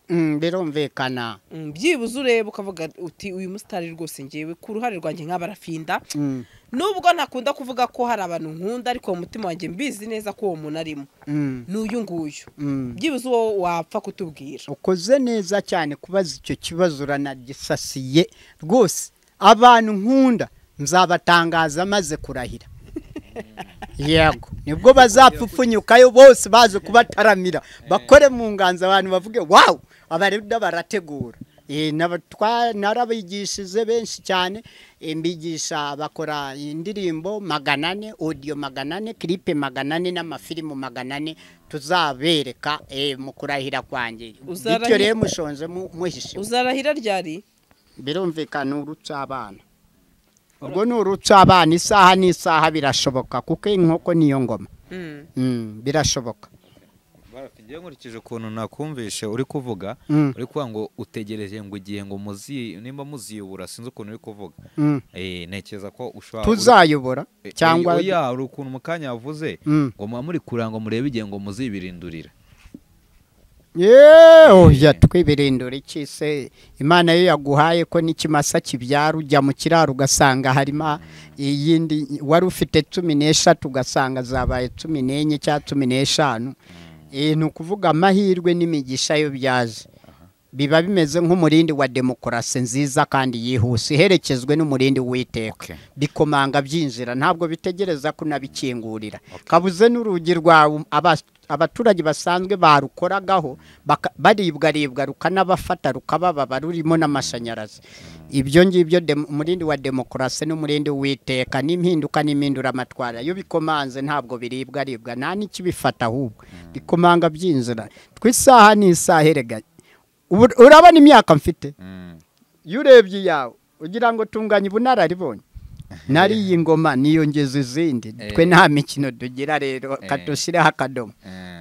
Mm, birumvikana Mm, byibuze ureba ukavuga uti uyu musitari rwose ngewe ku ruhare rwanjye nk'abarafinda Mm, nubwo ntakunda kuvuga ko hari abantu nkunda ariko mu mutima wanjye mbizi neza ko uwo muntu arimo mm, ni uyu nguyu mm. byibuze uwo wapfa kutubwira ukoze neza cyane kubaza icyo kibazo uranagisasiye rwose abantu nkunda nzabatangaza maze kurahira yego nibwo bazapfupfunyukayo bose baje kubataramira bakore mu nganza abantu bavuge wawu abarida barategura Eh, naba- twa- narabigishije benshi cyane Eh, mbigisha bakora indirimbo magana ane odiyo magana ane kiripe magana ane n'amafilimu magana ane tuzabereka eh, mu kurahira kwanjye Uzarahi- bityo rero mushonje mu- muhishe uzarahira ryari birumvikana urutsa abana ubwo ni urutsa abana isaha n'isaha birashoboka kuko inkoko niyo ngoma Mm. Mm, birashoboka ngewe nkurikije ukuntu nakumvishe uri kuvuga Mm. uri kuvuga ngo utegereje ngo igihe ngo muzi nimba muziyobora sinzi ukuntu uri kuvuga Mm. Eh, ntekereza ko ushobora tuzayobora Eh, cyangwa oya hari ukuntu mu kanya wavuze Mm. ngo muba muri kura ngo murebe igihe ngo muzibirindurira yeee oya twibirindura iki se imana yo yaguhaye ko n'ikimasa kibyara ujya mu kiraro ugasanga harimo iyindi wari ufite cumi n'eshatu ugasanga zabaye cumi n'enye cyangwa cumi n'eshanu Eh, ni ukuvuga amahirwe n'imigisha yo byaje biba bimeze nk'umurindi wa demokarasi nziza kandi yihuse iherekezwe n'umurindi w'iteka Okay. bikomanga byinjira ntabwo bitegereza kunabikingurira kabuze n'urugi rwawe aba- abaturage basanzwe barukoragaho baka- baribwaribwa rukanabafata rukabababa rurimo n'amashanyarazi ibyo ngibyo dem- umurindi wa demokarasi n'umurindi w'iteka n'impinduka n'impinduramatwara iyo bikomanze ntabwo biribwa aribwa nta n'ikibifata ahubwo bikomanga byinjira twisaha n'isaha erega Ubu- urabona imyaka mfite iyo urebye iyawe ugira ngo tunganye ubunararibonye nariye ingoma niyongeza izindi Eh. twe nta mikino tugira rero Eh. kadushyireho akadomo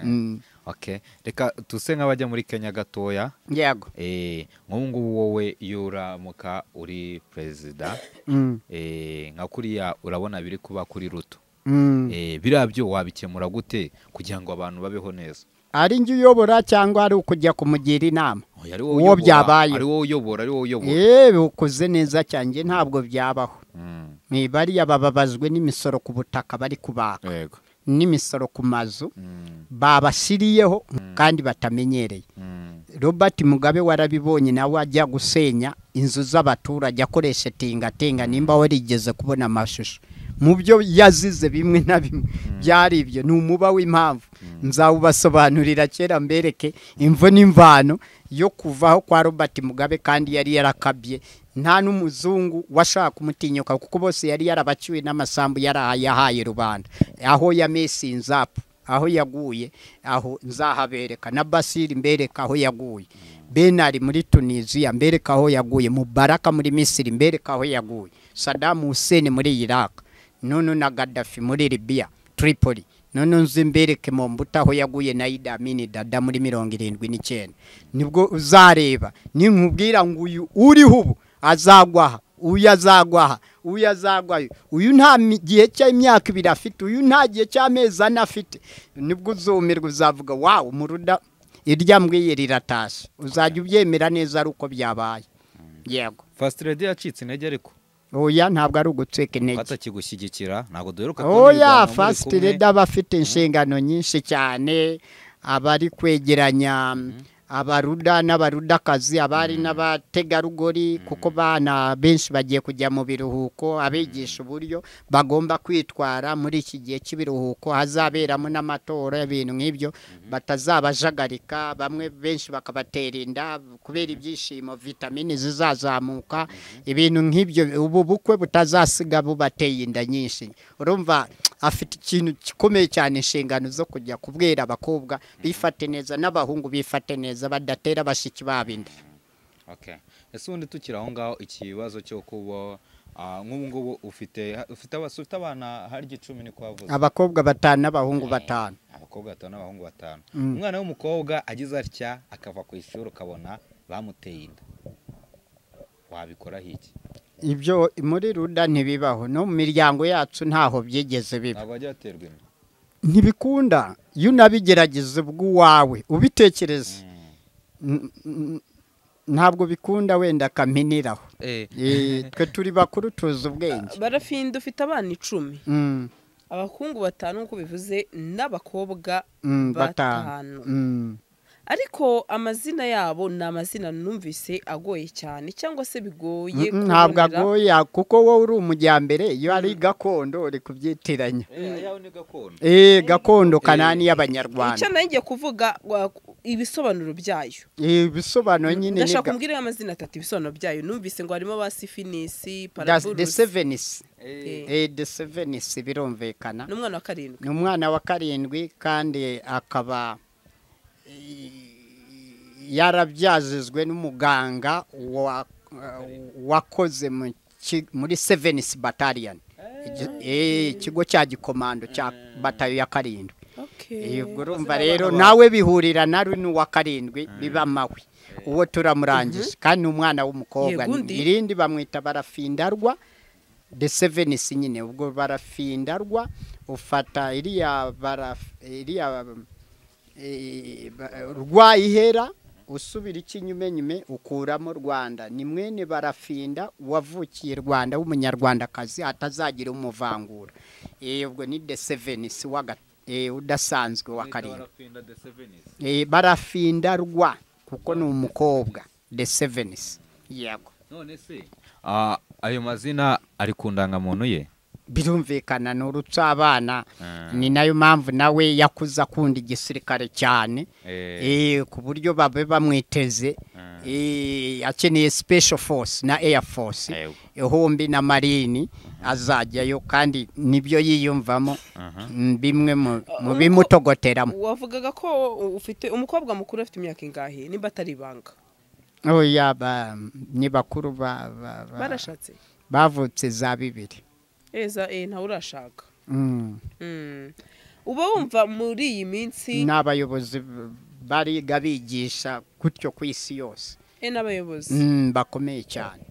Mm. okay reka tuse nk'abajya muri kenya gatoya yego Eh, nk'ubu ngubu wowe iyo uramuka uri perezida Mm. eh, nka kuriya urabona biri kuba kuri ruto Mm. Eh, biriya byo wabikemura gute kugira ngo abantu babeho neza ari njye uyobora cyangwa ari ukujya kumugira inama Oya, ari wowe Uwo uyobora, byabaye. ari wowe uyobora ari wowe uyobora yewe ukoze neza cyane ntabwo byabaho Mm, ntibariya bababazwe n'imisoro ku butaka bari kubaka yego n'imisoro ku mazu Mm, babashyiriyeho kandi batamenyereye mm, robert mugabe warabibonye nawe ajya gusenya inzu z'abaturage akoresha tingatinga nimba warigeze kubona amashusho mu byo yazize bimwe na bimwe byari ibyo ni umuba w'impamvu nzawubasobanurira kera mbereke imvo n'imvano yo kuvaho kwa robert mugabe kandi yari yarakabye nta n'umuzungu washaka kumutinyuka kuko bose yari yarabaciwe n'amasambu yaraha- yahaye rubanda aho ya mesi nzapu aho yaguye aho nzahabereka na basiri mbereka aho yaguye benari muri tunisiya mbereka aho yaguye mubaraka muri misiri mbereka aho yaguye sadamu huseni muri iraka none na gadafi muri libiya tripoli none nzi mbereke mu mbuto aho yaguye na idamini dada muri mirongo irindwi n'icyenda nibwo uzareba ninkubwira ngo uyu uriho ubu azagwaha uyu azagwaha uyu azagwayo uyu nta mi- gihe cy'imyaka ibiri afite uyu nta gihe cy'amezi ane afite nibwo uzumirwa uzavuga wawu muruda irya mbwiye riratashye uzajya ubyemera neza ari uko byabaye yego fast lady yacitse intege ariko oya ntabwo ari ugutwika intege batakigushyigikira ntabwo duheruka oya fast reda aba afite inshingano nyinshi cyane abari kwegeranya abaruda n'abarudakazi abari n'abategarugori kuko bana benshi bagiye kujya mu biruhuko abigisha uburyo bagomba kwitwara muri iki gihe cy'ibiruhuko hazaberamo n'amatora ibintu nk'ibyo batazabajagarika bamwe benshi bakabatera inda kubera ibyishimo vitamine zizazamuka ibintu nk'ibyo ubu bukwe butazasiga bubateye inda nyinshi urumva afite ikintu gikomeye cyane inshingano zo kujya kubwira abakobwa bifate neza n'abahungu bifate neza badatera bashiki babo inda Okay. Ese ubundi tukiri aho ngaho ikibazo cyo kuba ah, nk'ubu ngubu ufite ufite abas- ufite abana hari icumi ni kwavuze. abakobwa batanu n'abahungu batanu Abakobwa batanu n'abahungu batanu. Umwana w'umukobwa agize atya akava ku ishuri ukabona bamuteye inda. Wabikora hiki? ibyo muri ruda ntibibaho no mu miryango yacu ntaho byigeze biba Ntabwo ajya aterwa inda. ntibikunda iyo unabigerageza bw'uwawe ubitekereze N- n- ntabwo bikunda wenda kaminiraho Eh, Eh, twe turi bakuru tuzi ubwenge barafinda ufite abana icumi Mm, abahungu batanu nk'uko bivuze n'abakobwa mm, batanu batanu Mm, ariko amazina yabo ni amazina numvise agoye cyane cyangwa se bigoye mm, ntabwo kubonera. agoye kuko wowe uri umujyambere iyo ari gakondo uri kubyitiranya eh, yawe ni gakondo. Eh, gakondo kanani icyo y'abanyarwanda nayo ngiye kuvuga wa- ibisobanuro byayo Eh, ibisobanuro nyine ni ndashaka ga- kumbwira amazina atatu ibisobanuro byayo numvise ngo harimo ba sifinisi Das- the paraburusi seven's Eh, Eh, the seven's birumvikana n'umwana wa karindwi ni umwana wa karindwi kandi akaba eh, yarabyazizwe n'umuganga wa- wakoze mu ki- muri seven's battalion Igi- eh, ikigo cya gikomando cya batayo ya karindwi Eh, ubwo urumva rero nawe bihurira na runo wa karindwi biba amahwi uwo turamurangije kandi ni umwana w'umukobwa Yego, undi. irindi bamwita barafindarwa the seven si nyine ubwo barafindarwa ufata iriya baraf- iriya eh, ba- rwa ihera usubira ikinyumenyume ukuramo rwanda ni mwene barafinda wavukiye rwanda w'umunyarwandakazi atazagira umuvangura Eh, ubwo ni the seven si wa ga- eh, udasanzwe wa karindwi Barapinda the sevens. Eh, barafinda rwa kuko ni umukobwa the sevens yego None se ah, ayo mazina ari ku ndangamuntu ye? birumvikana ni urucabana Ah. ni nayo mpamvu nawe yakuze akunda igisirikare cyane Eh, Eh, ku buryo babe bamwiteze Eh, akeneye special force na air force Yego. ihumbi na marini azajyayo kandi nibyo yiyumvamo aha. mm, bimwe mu- mu Umuko- bimutogoteramo wavugaga ko ufite umukobwa mukuru afite imyaka ingahe nimba atari ibanga oya ba- ni bakuru ba- ba- ba- barashatse bavutse za bibiri eza eh ntawurashaka Mm. Mm. uba wumva muri iyi minsi n'abayobozi b- bariga bigisha gutyo ku isi yose eh n'abayobozi Mm, bakomeye cyane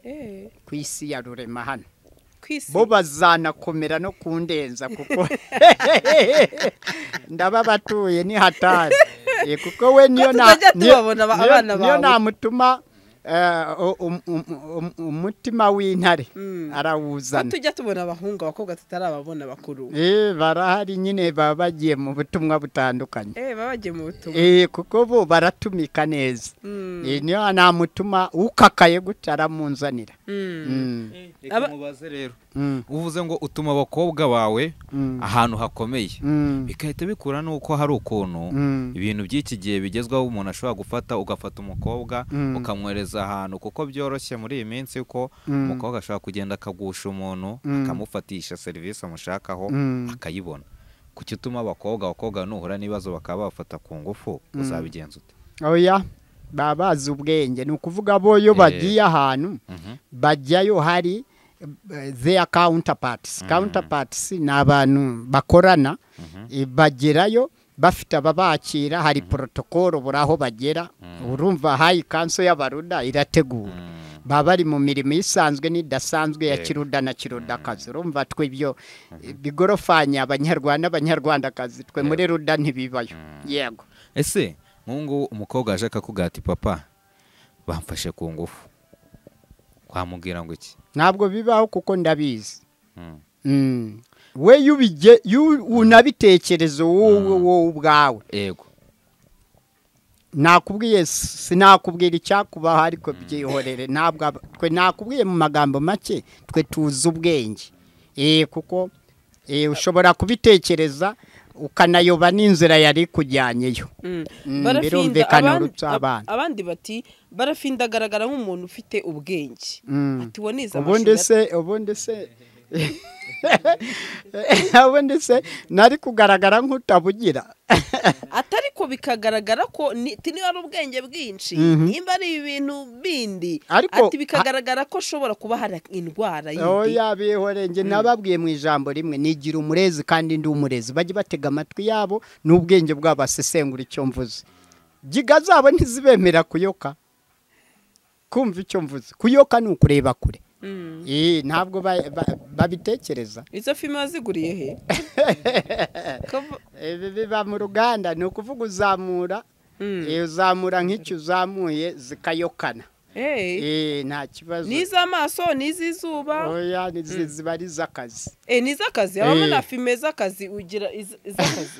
eh ku isi ya rurema hano kwisi bo bazanakomera no kundenza kuko ndaba batuye ni hatari Eh, kuko we niyo na- tuzajya niyo- tubabona aba- niyo- abana niyo bawe. namutuma eh, u- um- um- um- umutima w'intare Mm. arawuzana tujya tubona abahungu abakobwa tutarababona bakuru Eh, barahari nyine baba bagiye mu butumwa butandukanye eh baba bagiye mu butumwa Eh, kuko bo baratumika neza Mm. Eh, niyo namutuma ukakaye gutya aramunzanira Mm. Mm, reka Aba- mubaze rero mm, uvuze ngo utuma abakobwa bawe mm, ahantu hakomeye mm, bigahita bikura nuko hari ukuntu mm. ibintu by'iki gihe bigezweho umuntu ashobora gufata ugafata umukobwa Mm. ukamwohereza ahantu kuko byoroshye muri iyi minsi ko Mm. umukobwa ashobora kugenda akagusha umuntu Mm. akamufatisha serivisi amushakaho Mm. akayibona kuki utuma abakobwa abakobwa nuhura n'ibibazo bakaba babafata ku ngufu uzabigenza ute oya baba bazi ubwenge ni ukuvuga bo iyo Eh. bagiye ahantu Mhm. bajyayo hari eh, their counterparts counterparts ni abantu bakorana eh, bagerayo bafite ababakira hari porotokolo buri aho bagera urumva hayi kanso y'abaruda irategura baba bari mu mirimo isanzwe n'idasanzwe ya Yego. kiruda na kirudakazi urumva twe ibyo bigorofanya abanyarwanda abanyarwandakazi twe muri ruda ntibibayo yego ese nk'ubu ngubu umukobwa yaje akakubwira ati papa bamfashe ku ngufu wamubwira ngo iki ntabwo bibaho kuko ndabizi Mm. Mm. we yubige yu- unabitekereza wowe wowe ubwawe yego nakubwiye s- sinakubwira icyakubaho ariko byihorere ntabwo aba- twe nakubwiye mu magambo make twe tuzi ubwenge eh kuko eh, ushobora kubitekereza ukanayoba n'inzira yari kujyanyeyo Mm. Mm, barafinda birumvikana abandi- urupfu ab- abana. abandi bati barafinda agaragara nk'umuntu ufite ubwenge Mm. ati uwo nize ubundi amashuri se ubundi se ubundi se nari kugaragara nk'utabugira ati ariko bikagaragara ko ni- ti niba ari ubwenge bwinshi Mhm. nimba ari ibintu bindi Ariko- ati bikagaragara ko ashobora kuba hari indwara yindi oya bihore njye nababwiye mu ijambo rimwe nigira umurezi kandi ndi umurezi bajye batega amatwi yabo n'ubwenge bwabo basesengura icyo mvuze giga zabo ntizibemera kuyoka kumva icyo mvuze kuyoka ni ukureba kure Mm. Eh, ntabwo ba- ba- babitekereza izo filime waziguriye he Kava- Ibi biba mu ruganda ni ukuvuga uzamura Mm. eh, uzamura nk'icyo uzamuye zikayokana Hey. Eh, nta kibazo n'iz'amaso n'iz'izuba oya ni- zi- ziba ari iz'akazi eh, n'iz'akazi habamo Eh. na filime z'akazi ugira iz- iz'akazi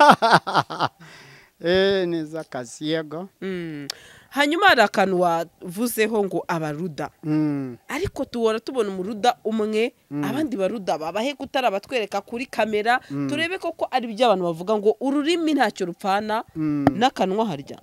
Eh, ni iz'akazi yego Mm. hanyuma hari akantu wavuzeho ngo abaruda Mm, ariko tuhora tubona umuruda umwe abandi baruda babahe kutara batwereka kuri kamera turebe koko ari byo abantu bavuga ngo ururimi ntacyo rupfana n'akanwa harya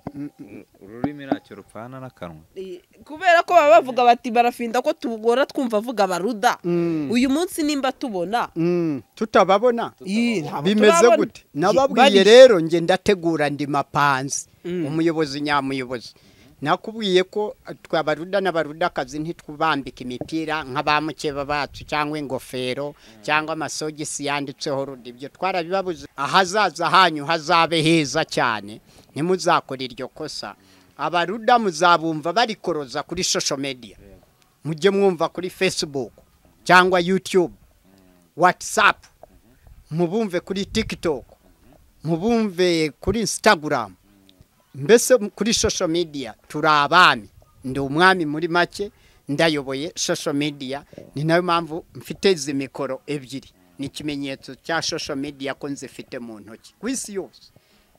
ururimi ntacyo rupfana n'akanwa Eh, kubera ko baba bavuga bati barafinda ko tugora twumva avuga abaruda Mm. uyu munsi nimba tubona mm, tutababona Ih, ntabwo bimeze turabona. gute Gi- nababwiye bari- rero njye ndategura ndi mapanzi umuyobozi nyamuyobozi nakubwiye ko eh, twe abaruda n'abarudakazi ntitwubambika imipira nk'abamukeba bacu cyangwa ingofero cyangwa amasogisi yanditseho ruda ibyo twarabibabuze ahazaza hanyu hazabe heza cyane ntimuzakore iryo kosa abaruda muzabumva barikoroza kuri social media mujye mwumva kuri facebook cyangwa youtube whatsapp mubumve kuri tiktok mubumve kuri instagram mbese kuri social media turi abami ndi umwami muri make ndayoboye social media ni nayo mpamvu mfite izi mikoro ebyiri ni ikimenyetso cya social media ko nzifite mu ntoki ku isi yose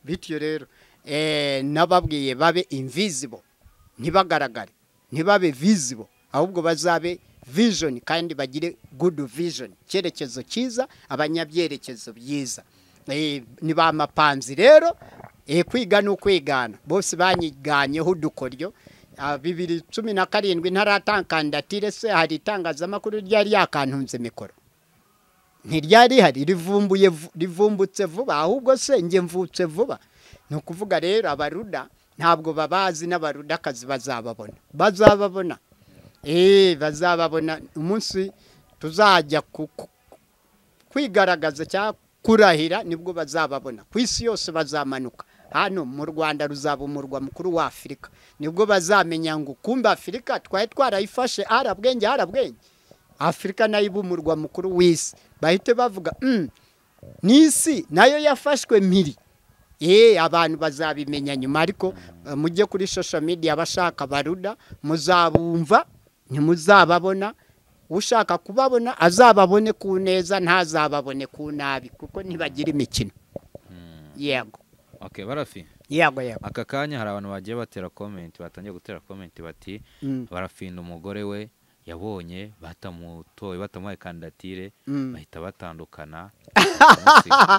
bityo rero eh, nababwiye babe invisible ntibagaragare ntibabe visible ahubwo bazabe vision kandi bagire good vision icyerekezo cyiza abanyabyerekezo byiza Eh, ni ba mapanzi rero eh, kwiga ni ukwigana bose banyiganyeho udukoryo Ah, bibiri cumi na karindwi ntaratankandatire se hari itangazamakuru ryari yakantunze mikoro ntiryari hari rivumbuye vu- rivumbutse vuba ahubwo se njye mvutse vuba ni ukuvuga rero abaruda ntabwo babazi n'abarudakazi bazababona bazababona eee bazababona umunsi tuzajya ku- ku- kwigaragaza cyangwa kurahira nibwo bazababona ku isi yose bazamanuka hano mu rwanda ruzaba umurwa mukuru wa afurika nibwo bazamenya ngo kumbe afurika twari twarayifashe harabwenge harabwenge afurika nayo iba umurwa mukuru w'isi bahite bavuga "Mm, n'isi nayo yafashwe mpiri Eee abantu bazabimenya nyuma ariko eh, mujye kuri social media abashaka baruda muzabumva ntimuzababona ushaka kubabona azababone ku neza ntazababone ku nabi kuko ntibagira imikino yego okay barafi yego yego aka kanya hari abantu bagiye batera komenti batangiye gutera komenti bati Mm. barafinda umugore we yabonye batamutoye batamuhaye kandidatire Mm. bahita batandukana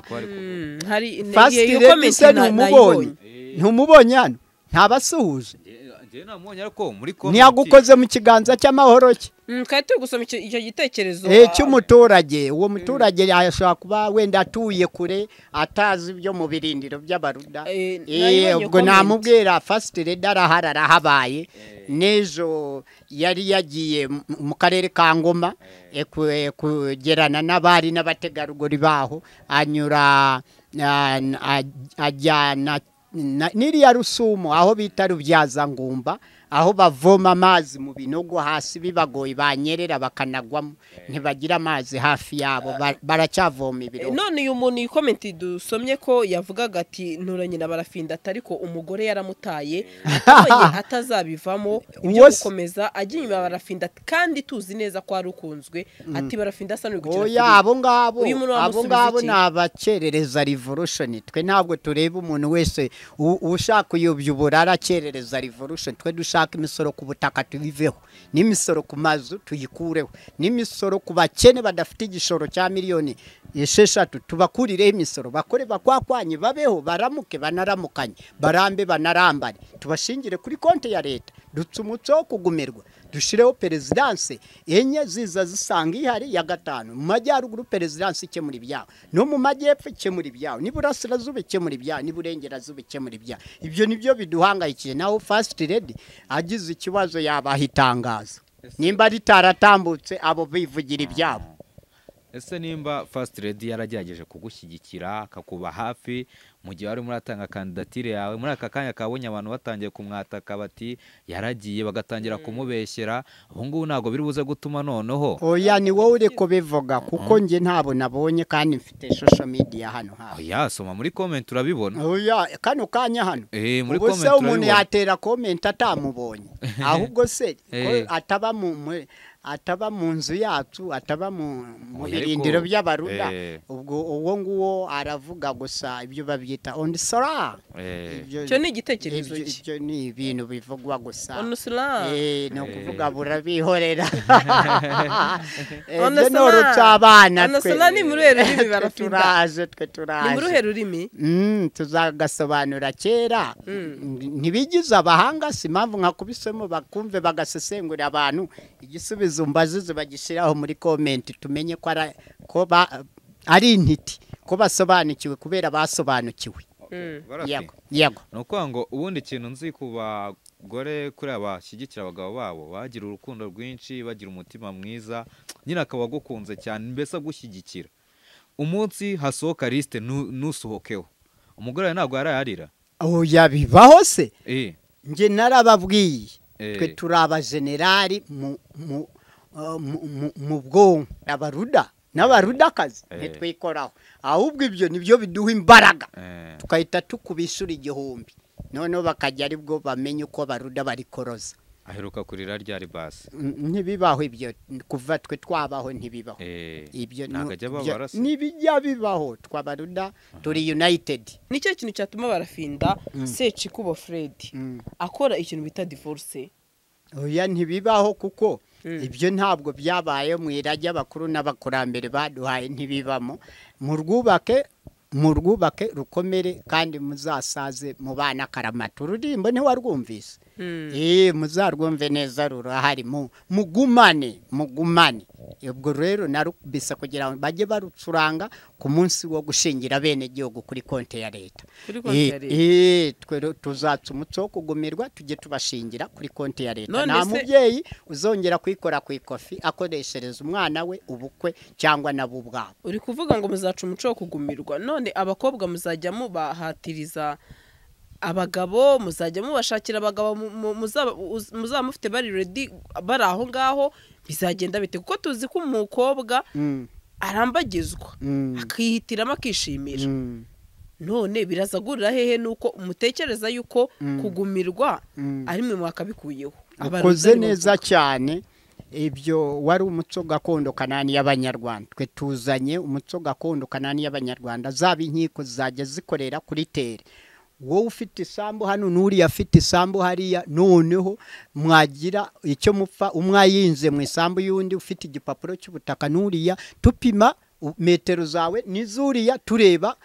Kuko ari kuvuga. Mm, hari fasiti iyo rero comment se na- ntumubonye nayibonye. ntumubonye hano ntabasuhuje Njye- njye namubonye ariko muri ntiyagukoze mu kiganza cy'amahoro cye Mm, twari turi gusoma icyo icyo gitekerezo Eh, ah, cy'umuturage uwo muturage yashobora kuba wenda atuye kure atazi ibyo mu birindiro by'abaruda Eh, Eh, nayibonye ubwo comment. namubwira fasiti reda arahari arahabaye n'ejo yari yagiye mu- mu karere ka ngoma eh, ku- eh, kugerana n'abari n'abategarugori baho anyura ah, n- aj- ajyana na- n'iriya rusumo aho bita rubyazangumba aho bavoma amazi mu binogo hasi bibagoye banyerera bakanagwamo ntibagira amazi hafi yabo ba- baracyavoma Eh, ibiro none uyu muntu iyi komenti dusomye ko yavugaga ati nturanye na barafinda atari ko umugore yaramutaye atabonye atazabivamo ibyo Uwo se- gukomeza ajya inyuma ya barafinda kandi tuzi neza ko ari ukunzwe ati barafinda asa n'uri gukina oya filime." abo ngabo Uyu muntu abo wamusubiza ngabo iki? ni abakerereza revolution twe ntabwo tureba umuntu wese u- ushaka uyobya uburara akerereza revolution twe dushaka imisoro ku butaka tubiveho n'imisoro ku mazu tuyikureho n'imisoro ku bakene badafite igishoro cya miliyoni esheshatu tubakurireho imisoro bakore bakwakwanye babeho baramuke banaramukanye barambe banarambane tubashingire kuri konti ya leta dutse umuco wo kugumirwa dushyireho perezidanse enye ziza zisanga ihari ya gatanu mu majyaruguru perezidanse ikemura ibyabo no mu majyepfo ikemura ibyabo n'iburasirazuba ikemura ibyabo n'iburengerazuba ikemura ibyabo ibyo ni byo biduhangayikiye naho fasiti redi agize ikibazo yabaha itangazo nimba ritaratambutse abo bivugira ibyabo ese nimba fast redi yaragerageje kugushyigikira akakuba hafi mu gihe wari muratanga kandidatire yawe muri aka kanya kabonye abantu batangiye kumwataka bati yaragiye bagatangira kumubeshyera ubu ngubu ntabwo biri buze gutuma noneho oya ni wowe uri kubivuga kuko njye ntabwo nabonye kandi mfite social media hano hafi yasoma muri komenti urabibona oya kano kanya hano Eh, muri ubu se comment umuntu urabibona. yatera comment atamubonye ahubwo se ko Eh. ataba mu mu- ataba mu nzu yacu ataba mu mu Oya, birindiro ariko- by'abaruda Eh. ubwo uwo nguwo aravuga gusa ibyo babyita on sara Eh, icyo ni igitekerezo ibyo- cye ibyo ni ibintu bivugwa gusa onusura Eh, ni Eh. ukuvuga burabihorera Eh, Ono ibyo ni Sola. urucabana Ono twe. Sola ni muri uruhe rurimi Twe barafita? turaje twe ni muri uruhe turaje rurimi Mm, tuzagasobanura kera ntibigize abahanga si impamvu nka kubisemo bakumve bagasesengurira abantu igisubizo mbazize bagishyiraho muri komenti tumenye ko ara- ko ba- ari intiti ko basobanukiwe kubera basobanukiwe barafi. yego yego ni ukuvuga ngo ubundi kintu nzi ku bagore kuri abashyigikira abagabo babo bagira urukundo rwinshi bagira umutima mwiza nyine akaba agukunze cyane mbese agushyigikira umunsi hasohoka lisite nu- nusohokeho umugore wawe ntabwo yarayarira oya bibaho se Eh, njye narababwiye Eh. twe turi abajenerali mu mu uh, mu- mu- mu bwonko abaruda n'abarudakazi Eh. ntitwikoraho ahubwo ibyo nibyo biduha imbaraga eh, tugahita tukubishura igihumbi noneho bakajya aribwo bamenye uko baruda barikoroza aheruka kurira rya ribasi Mm, ntibibaho ibyo kuva twe twabaho ntibibaho Eh, ibyo ni- ntabwo ajya ibyo- ababara se ntibijya bibaho twabaruda turi united nicyo kintu cyatuma barafinda secikubo fred Mm. akora ikintu bita divorce oya ntibibaho kuko Mm. ibyo ntabwo byabaye mu irage abakuru n'abakurambere baduhaye ntibibamo mu rwubake mu rwubake rukomere kandi muzasaze mu bana akaramata ururirimbo ntiwarwumvise eh muzarwumve neza rurahari mu mugumane mugumane ubwo rero narubise kugira ngo bajye barucuranga ku munsi wo gushingira bene gihugu kuri konti ya leta Kuri konti ya Eh, leta. eh, twe rero tuzatsa umuco wo kugumirwa tujye tubashingira kuri konti ya leta None nta se- mubyeyi uzongera kuyikora ku ikofi akoreshereza umwana we ubukwe cyangwa nabo ubwabo uri kuvuga ngo muzaca umuco wo kugumirwa none abakobwa muzajya mubahatiriza abagabo muzajya mubashakira abagabo mu- mu- muzaba uz- muzaba mufite bari redi bari aho ngaho bizagenda bite kuko tuzi ko umukobwa Mm, arambagizwa Mm. akihitiramo akishimira mm, none birazagurira hehe nuko mutekereza yuko kugumirwa mm. ari mwe mwakabikuyeho ukoze neza cyane ibyo wari umuco gakondo kanani y'abanyarwanda twe tuzanye umuco gakondo kanani y'abanyarwanda zaba inkiko zizajya zikorera kuri tere wowe ufite isambu hano n'uriya afite isambu hariya noneho mwagira icyo mupfa umwe ayinze mu isambu y'undi ufite igipapuro cy'ubutaka n'uriya tupima u- metero zawe n'izuriya tureba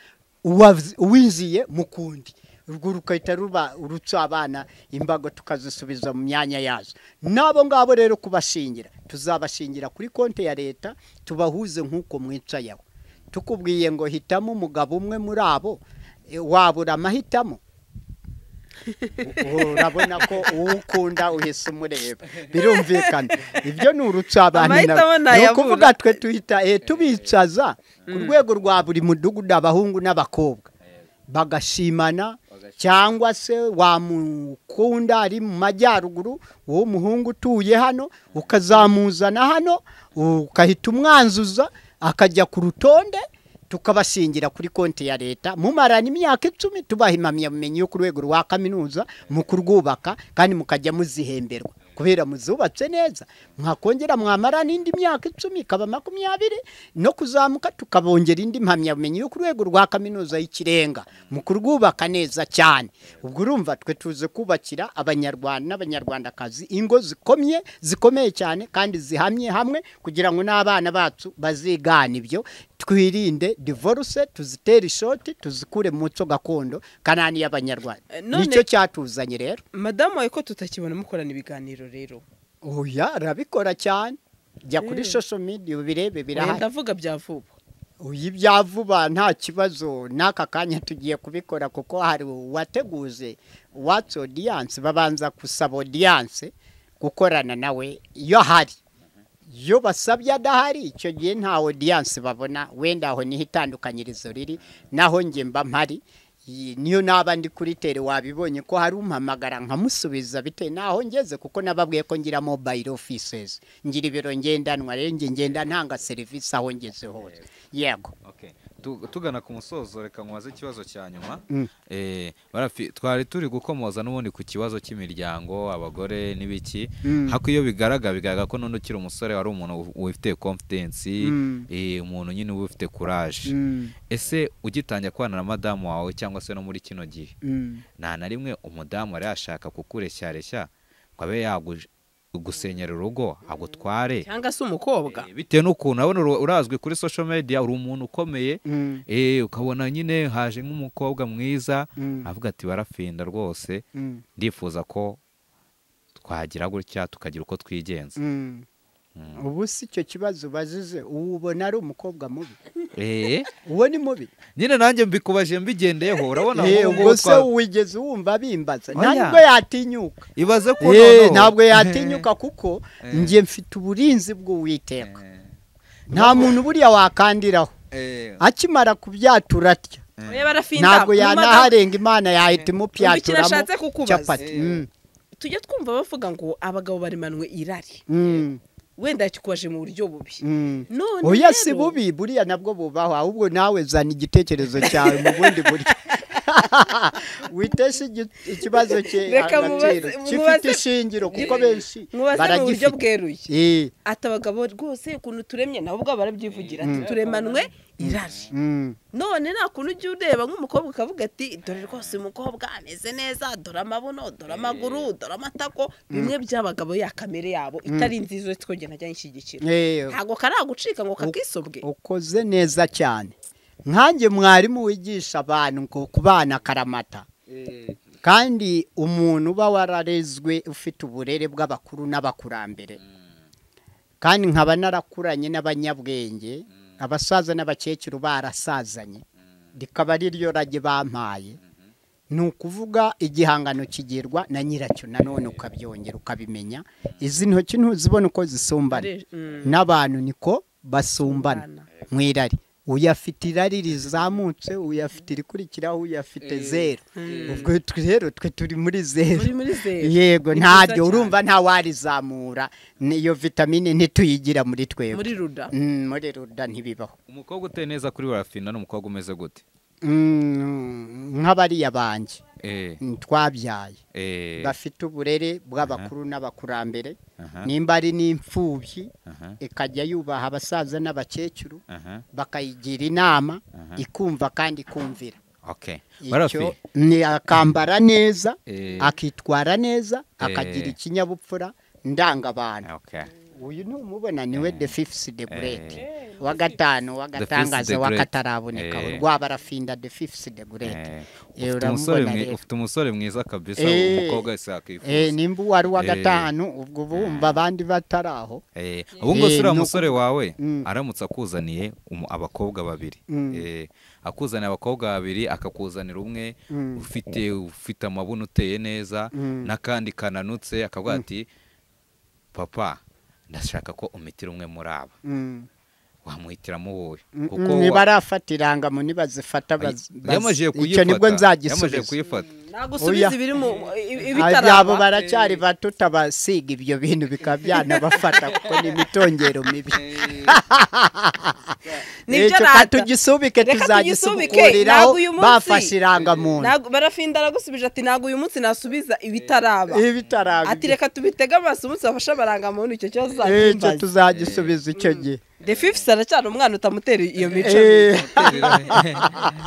uwav- uwinziye mu kundi urwo rugahita ruba urutsa abana imbago tukazisubiza mu myanya yazo n'abo ngabo rero kubashingira tuzabashingira kuri konti ya leta tubahuze nk'uko mwicayeho tukubwiye ngo hitamo umugabo umwe muri abo e, wabura amahitamo U- urabona ko uwo ukunda uhise umureba birumvikana ibyo ni urutsa abantu na- Amahitamo ni ntayabura. ukuvuga twe tuhita eh, tubicaza ku rwego rwa buri mudugudu abahungu n'abakobwa bagashimana cyangwa se wamukunda ari mu majyaruguru wowe umuhungu utuye hano ukazamuzana hano ukahita umwanzuza akajya ku rutonde tukabashingira kuri konti ya leta mumarana imyaka icumi tubaha impamyabumenyi yo ku rwego rwa kaminuza mu kurwubaka kandi mukajya muzihemberwa kubera muzubatse neza mwakongera mwamara n'indi myaka icumi ikaba makumyabiri no kuzamuka tukabongera indi mpamyabumenyi yo ku rwego rwa kaminuza y'ikirenga mu kurwubaka neza cyane ubwo urumva twe tuze kubakira abanyarwanda n'abanyarwandakazi ingo zikomye zikomeye cyane kandi zihamye hamwe kugira ngo n'abana bacu bazigane ibyo twirinde divorce tuzitere ishoti tuzikure mu muco gakondo kanani y'abanyarwanda Eh, none- nicyo cyatuzanye rero madamu wawe ko tutakibona mukorana ibiganiro rero oya arabikora cyane jya kuri Eh. social media ubirebe Oya, birahari ndavuga bya vuba uyu ibya vuba nta kibazo n'aka kanya tugiye kubikora kuko hari uwateguze watsi odiyanse babanza gusaba odiyanse gukorana nawe iyo ahari iyo basabye adahari icyo gihe nta odiyanse babona wenda aho niho itandukanyirizo riri naho njye mba mpari Iyi- niyo naba ndi kuri tere wabibonye ko hari umpamagara nkamusubiza bitewe n'aho ngeze kuko nababwiye ko ngira mobile offices ngira ibiro ngendanwa rero njye ngenda ntanga serivisi aho ngeze hose yego Okay. Tu- tugana ku musozo reka nkubaze ikibazo cya nyuma Mm. Eh, barafi- twari turi gukomoza n'ubundi ku kibazo cy'imiryango abagore n'ibiki Mm. hako iyo bigaragara bigaragara ko n'undi ukiri umusore wari umuntu uf- ufite confidence Mm. eh, umuntu nyine uba ufite courage Mm, ese ugitangira kubana na madamu wawe cyangwa se no muri kino gihe mm. nta na rimwe umudamu yari yashaka kukureshyareshya ngo abe yagusenyera urugo agutware cyangwa se umukobwa Eh, bitewe n'ukuntu urabona ura- urazwi kuri social media uri umuntu ukomeye Mm, Eh, ukabona nyine haje nk'umukobwa mwiza Mm. avuga ati barafinda rwose mm, ndifuza ko twagira gutya tukagira uko twigenza mm. ubu si icyo kibazo bazize ubu ubona ari umukobwa mubi Eh, uwo ni mubi nyine nanjye mbikubaje mbigendeyeho urabona Eh, nk'ubu ngubu ubwo se twa- wigeze wumva bimbaza Oya. ntabwo yatinyuka ibaze ko Eh, noneho- ntabwo yatinyuka kuko Eh. njye mfite uburinzi bw'uwiteka Eh, nta muntu buriya wakandiraho eh, akimara kubyatura atya Oya, barafinda. ntabwo Mu madamu- yanaharenga imana yahita Umva ikintu imupyaturamo nashatse kukubaza. capati Mm, tujya twumva bavuga ngo abagabo baremanwe irari mm, wenda yakikubaje mu buryo bubi mm. none oya si rero, bubi buriya nabwo bubaho ahubwo nawe zana igitekerezo cyawe mu bundi buryo witeshe igi- ikibazo cye Reka agaciro mubaze- gifite mubaze- ishingiro kuko benshi mubaze mu buryo baragifite bweruye Eh, ati abagabo rwose ukuntu turemye nabo ubwabo barabyivugira ati turemanwe irari mm, none nta kuntu ujya ureba nk'umukobwa ukavuga ati dore rwose uyu mukobwa ameze neza dore amabuno dore amaguru dore amatako bimwe by'abagabo ya kamere yabo itari nziza uretse ko njye ntajya nyishyigikira eh, ntabwo karagucika ngo kakisobwe ukoze neza cyane nkanjye mwarimu wigisha abantu ngo ku bana karamata kandi umuntu uba wararezwe ufite uburere bw'abakuru n'abakurambere kandi nkaba narakuranye n'abanyabwenge abasaza n'abakecuru barasazanye rikaba ari ryo rage bampaye ni ukuvuga igihangano kigirwa na nyiracyo nanone ukabyongera ukabimenya izi ntoki ntuzibona uko zisumbana n'abantu niko basumbana mu irari uyafite irari rizamutse uyafite irikurikiraho uyafite zeru ubwo twe rero twe turi muri zeru muri zeru yego Ni ntabyo byiza urumva ntawarizamura niyo vitamine ntituyigira muri cyane. twebwe muri ruda Mm, muri ruda ntibibaho umukobwa uteye neza kuri barafinda ni umukobwa umeze gute Mm, nk'abariya banjye eh mm, twabyaye eh bafite uburere bw'abakuru n'abakurambere aha nimba ari n'imfubyi aha ikajya yubaha abasaza n'abakecuru aha bakayigira inama Aha. ikumva kandi ikumvira okay barafi icyo ni akambara neza Eh. akitwara neza Eh. akagira ikinyabupfura ndangabantu okay uyu ntumubona niwe the fifth the great wa gatanu wa the gatangaza wa great. kataraboneka Eh. rwabarafinda the fifth the great Eh, Eh, ufite uramubona umusore mwi- rero. ufite umusore mwiza kabisa Eh. umukobwa wese Eh, yakwifuza nimba uwari uwa Eh. gatanu ubwo bumva abandi bataraho Eh, ubu ngubu Eh, uriya no musore wawe Mm. aramutse akuzaniye umu- abakobwa babiri Mm. Eh, akuzaniye abakobwa babiri akakuzanira umwe Mm. ufite ufite amabuno uteye neza Mm. n'akandi kananutse akavuga ati papa ndashaka ko umitira umwe muri aba Mm. wamuhitiramo wowe Mm, kuko mm, wa- nibarafatira irangamo nibazifata baz- baz- yamajije icyo nibwo kuyifata yamajije nzagisubiza kuyifata nagusubiza Oya. ibiri mu i- ibitaraba abo baracyari bato utabasiga ibyo bintu bikaba byanabafata kuko ni imitongero mibi Nibyo Reka rata. tugisubike Reka tugisubike tuzagisubukuraho ntabwo uyu bafashe munsi irangamuntu Ntabwo- barafinda aragusubije ati ntabwo uyu munsi nasubiza ibitaraba ibitaraba ati reka tubitege amaso umunsi bafashe amarangamuntu icyo kibazo icyo uzakimbaza tuzagisubiza icyo gihe the fifth aracyari umwana utamutera iyo mico Eh,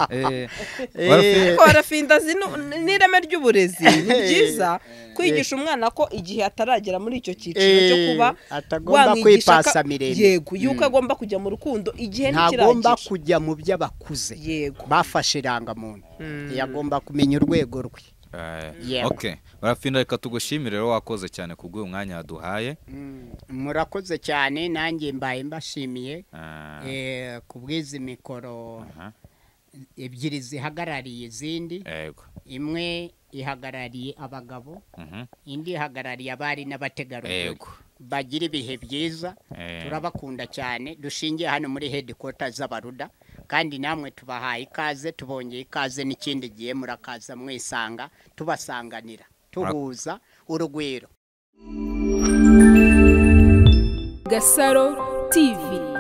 Eh, Eh. barafi- ariko barafinda azi nu- n'ireme ry'uburezi ni byiza kwigisha umwana ko igihe ataragera muri icyo cyiciro cyo Eh, kuba atagomba wamwigisha ka- kwipasa miremire. yego yuko agomba kujya mu rukundo igihe ntagomba ntikiragije kujya mu by'abakuze yego bafashe irangamuntu yagomba kumenya urwego rwe Eh, Yego. ok barafinda reka tugushimire rero wakoze cyane kubw'uyu mwanya waduhaye murakoze cyane nanjye mbaye mbashimiye Ah, Eh, ku bw'izi mikoro aha, ebyiri zihagarariye izindi yego imwe ihagarariye abagabo mhm, indi ihagarariye abari n'abategarugori yego bagira ibihe byiza Eh. turabakunda cyane dushingiye hano muri hedikota z'abaruda kandi namwe tubahaye ikaze tubongeye ikaze n'ikindi gihe murakaza mwisanga tubasanganira tuhuza urugwiro Gasaro TV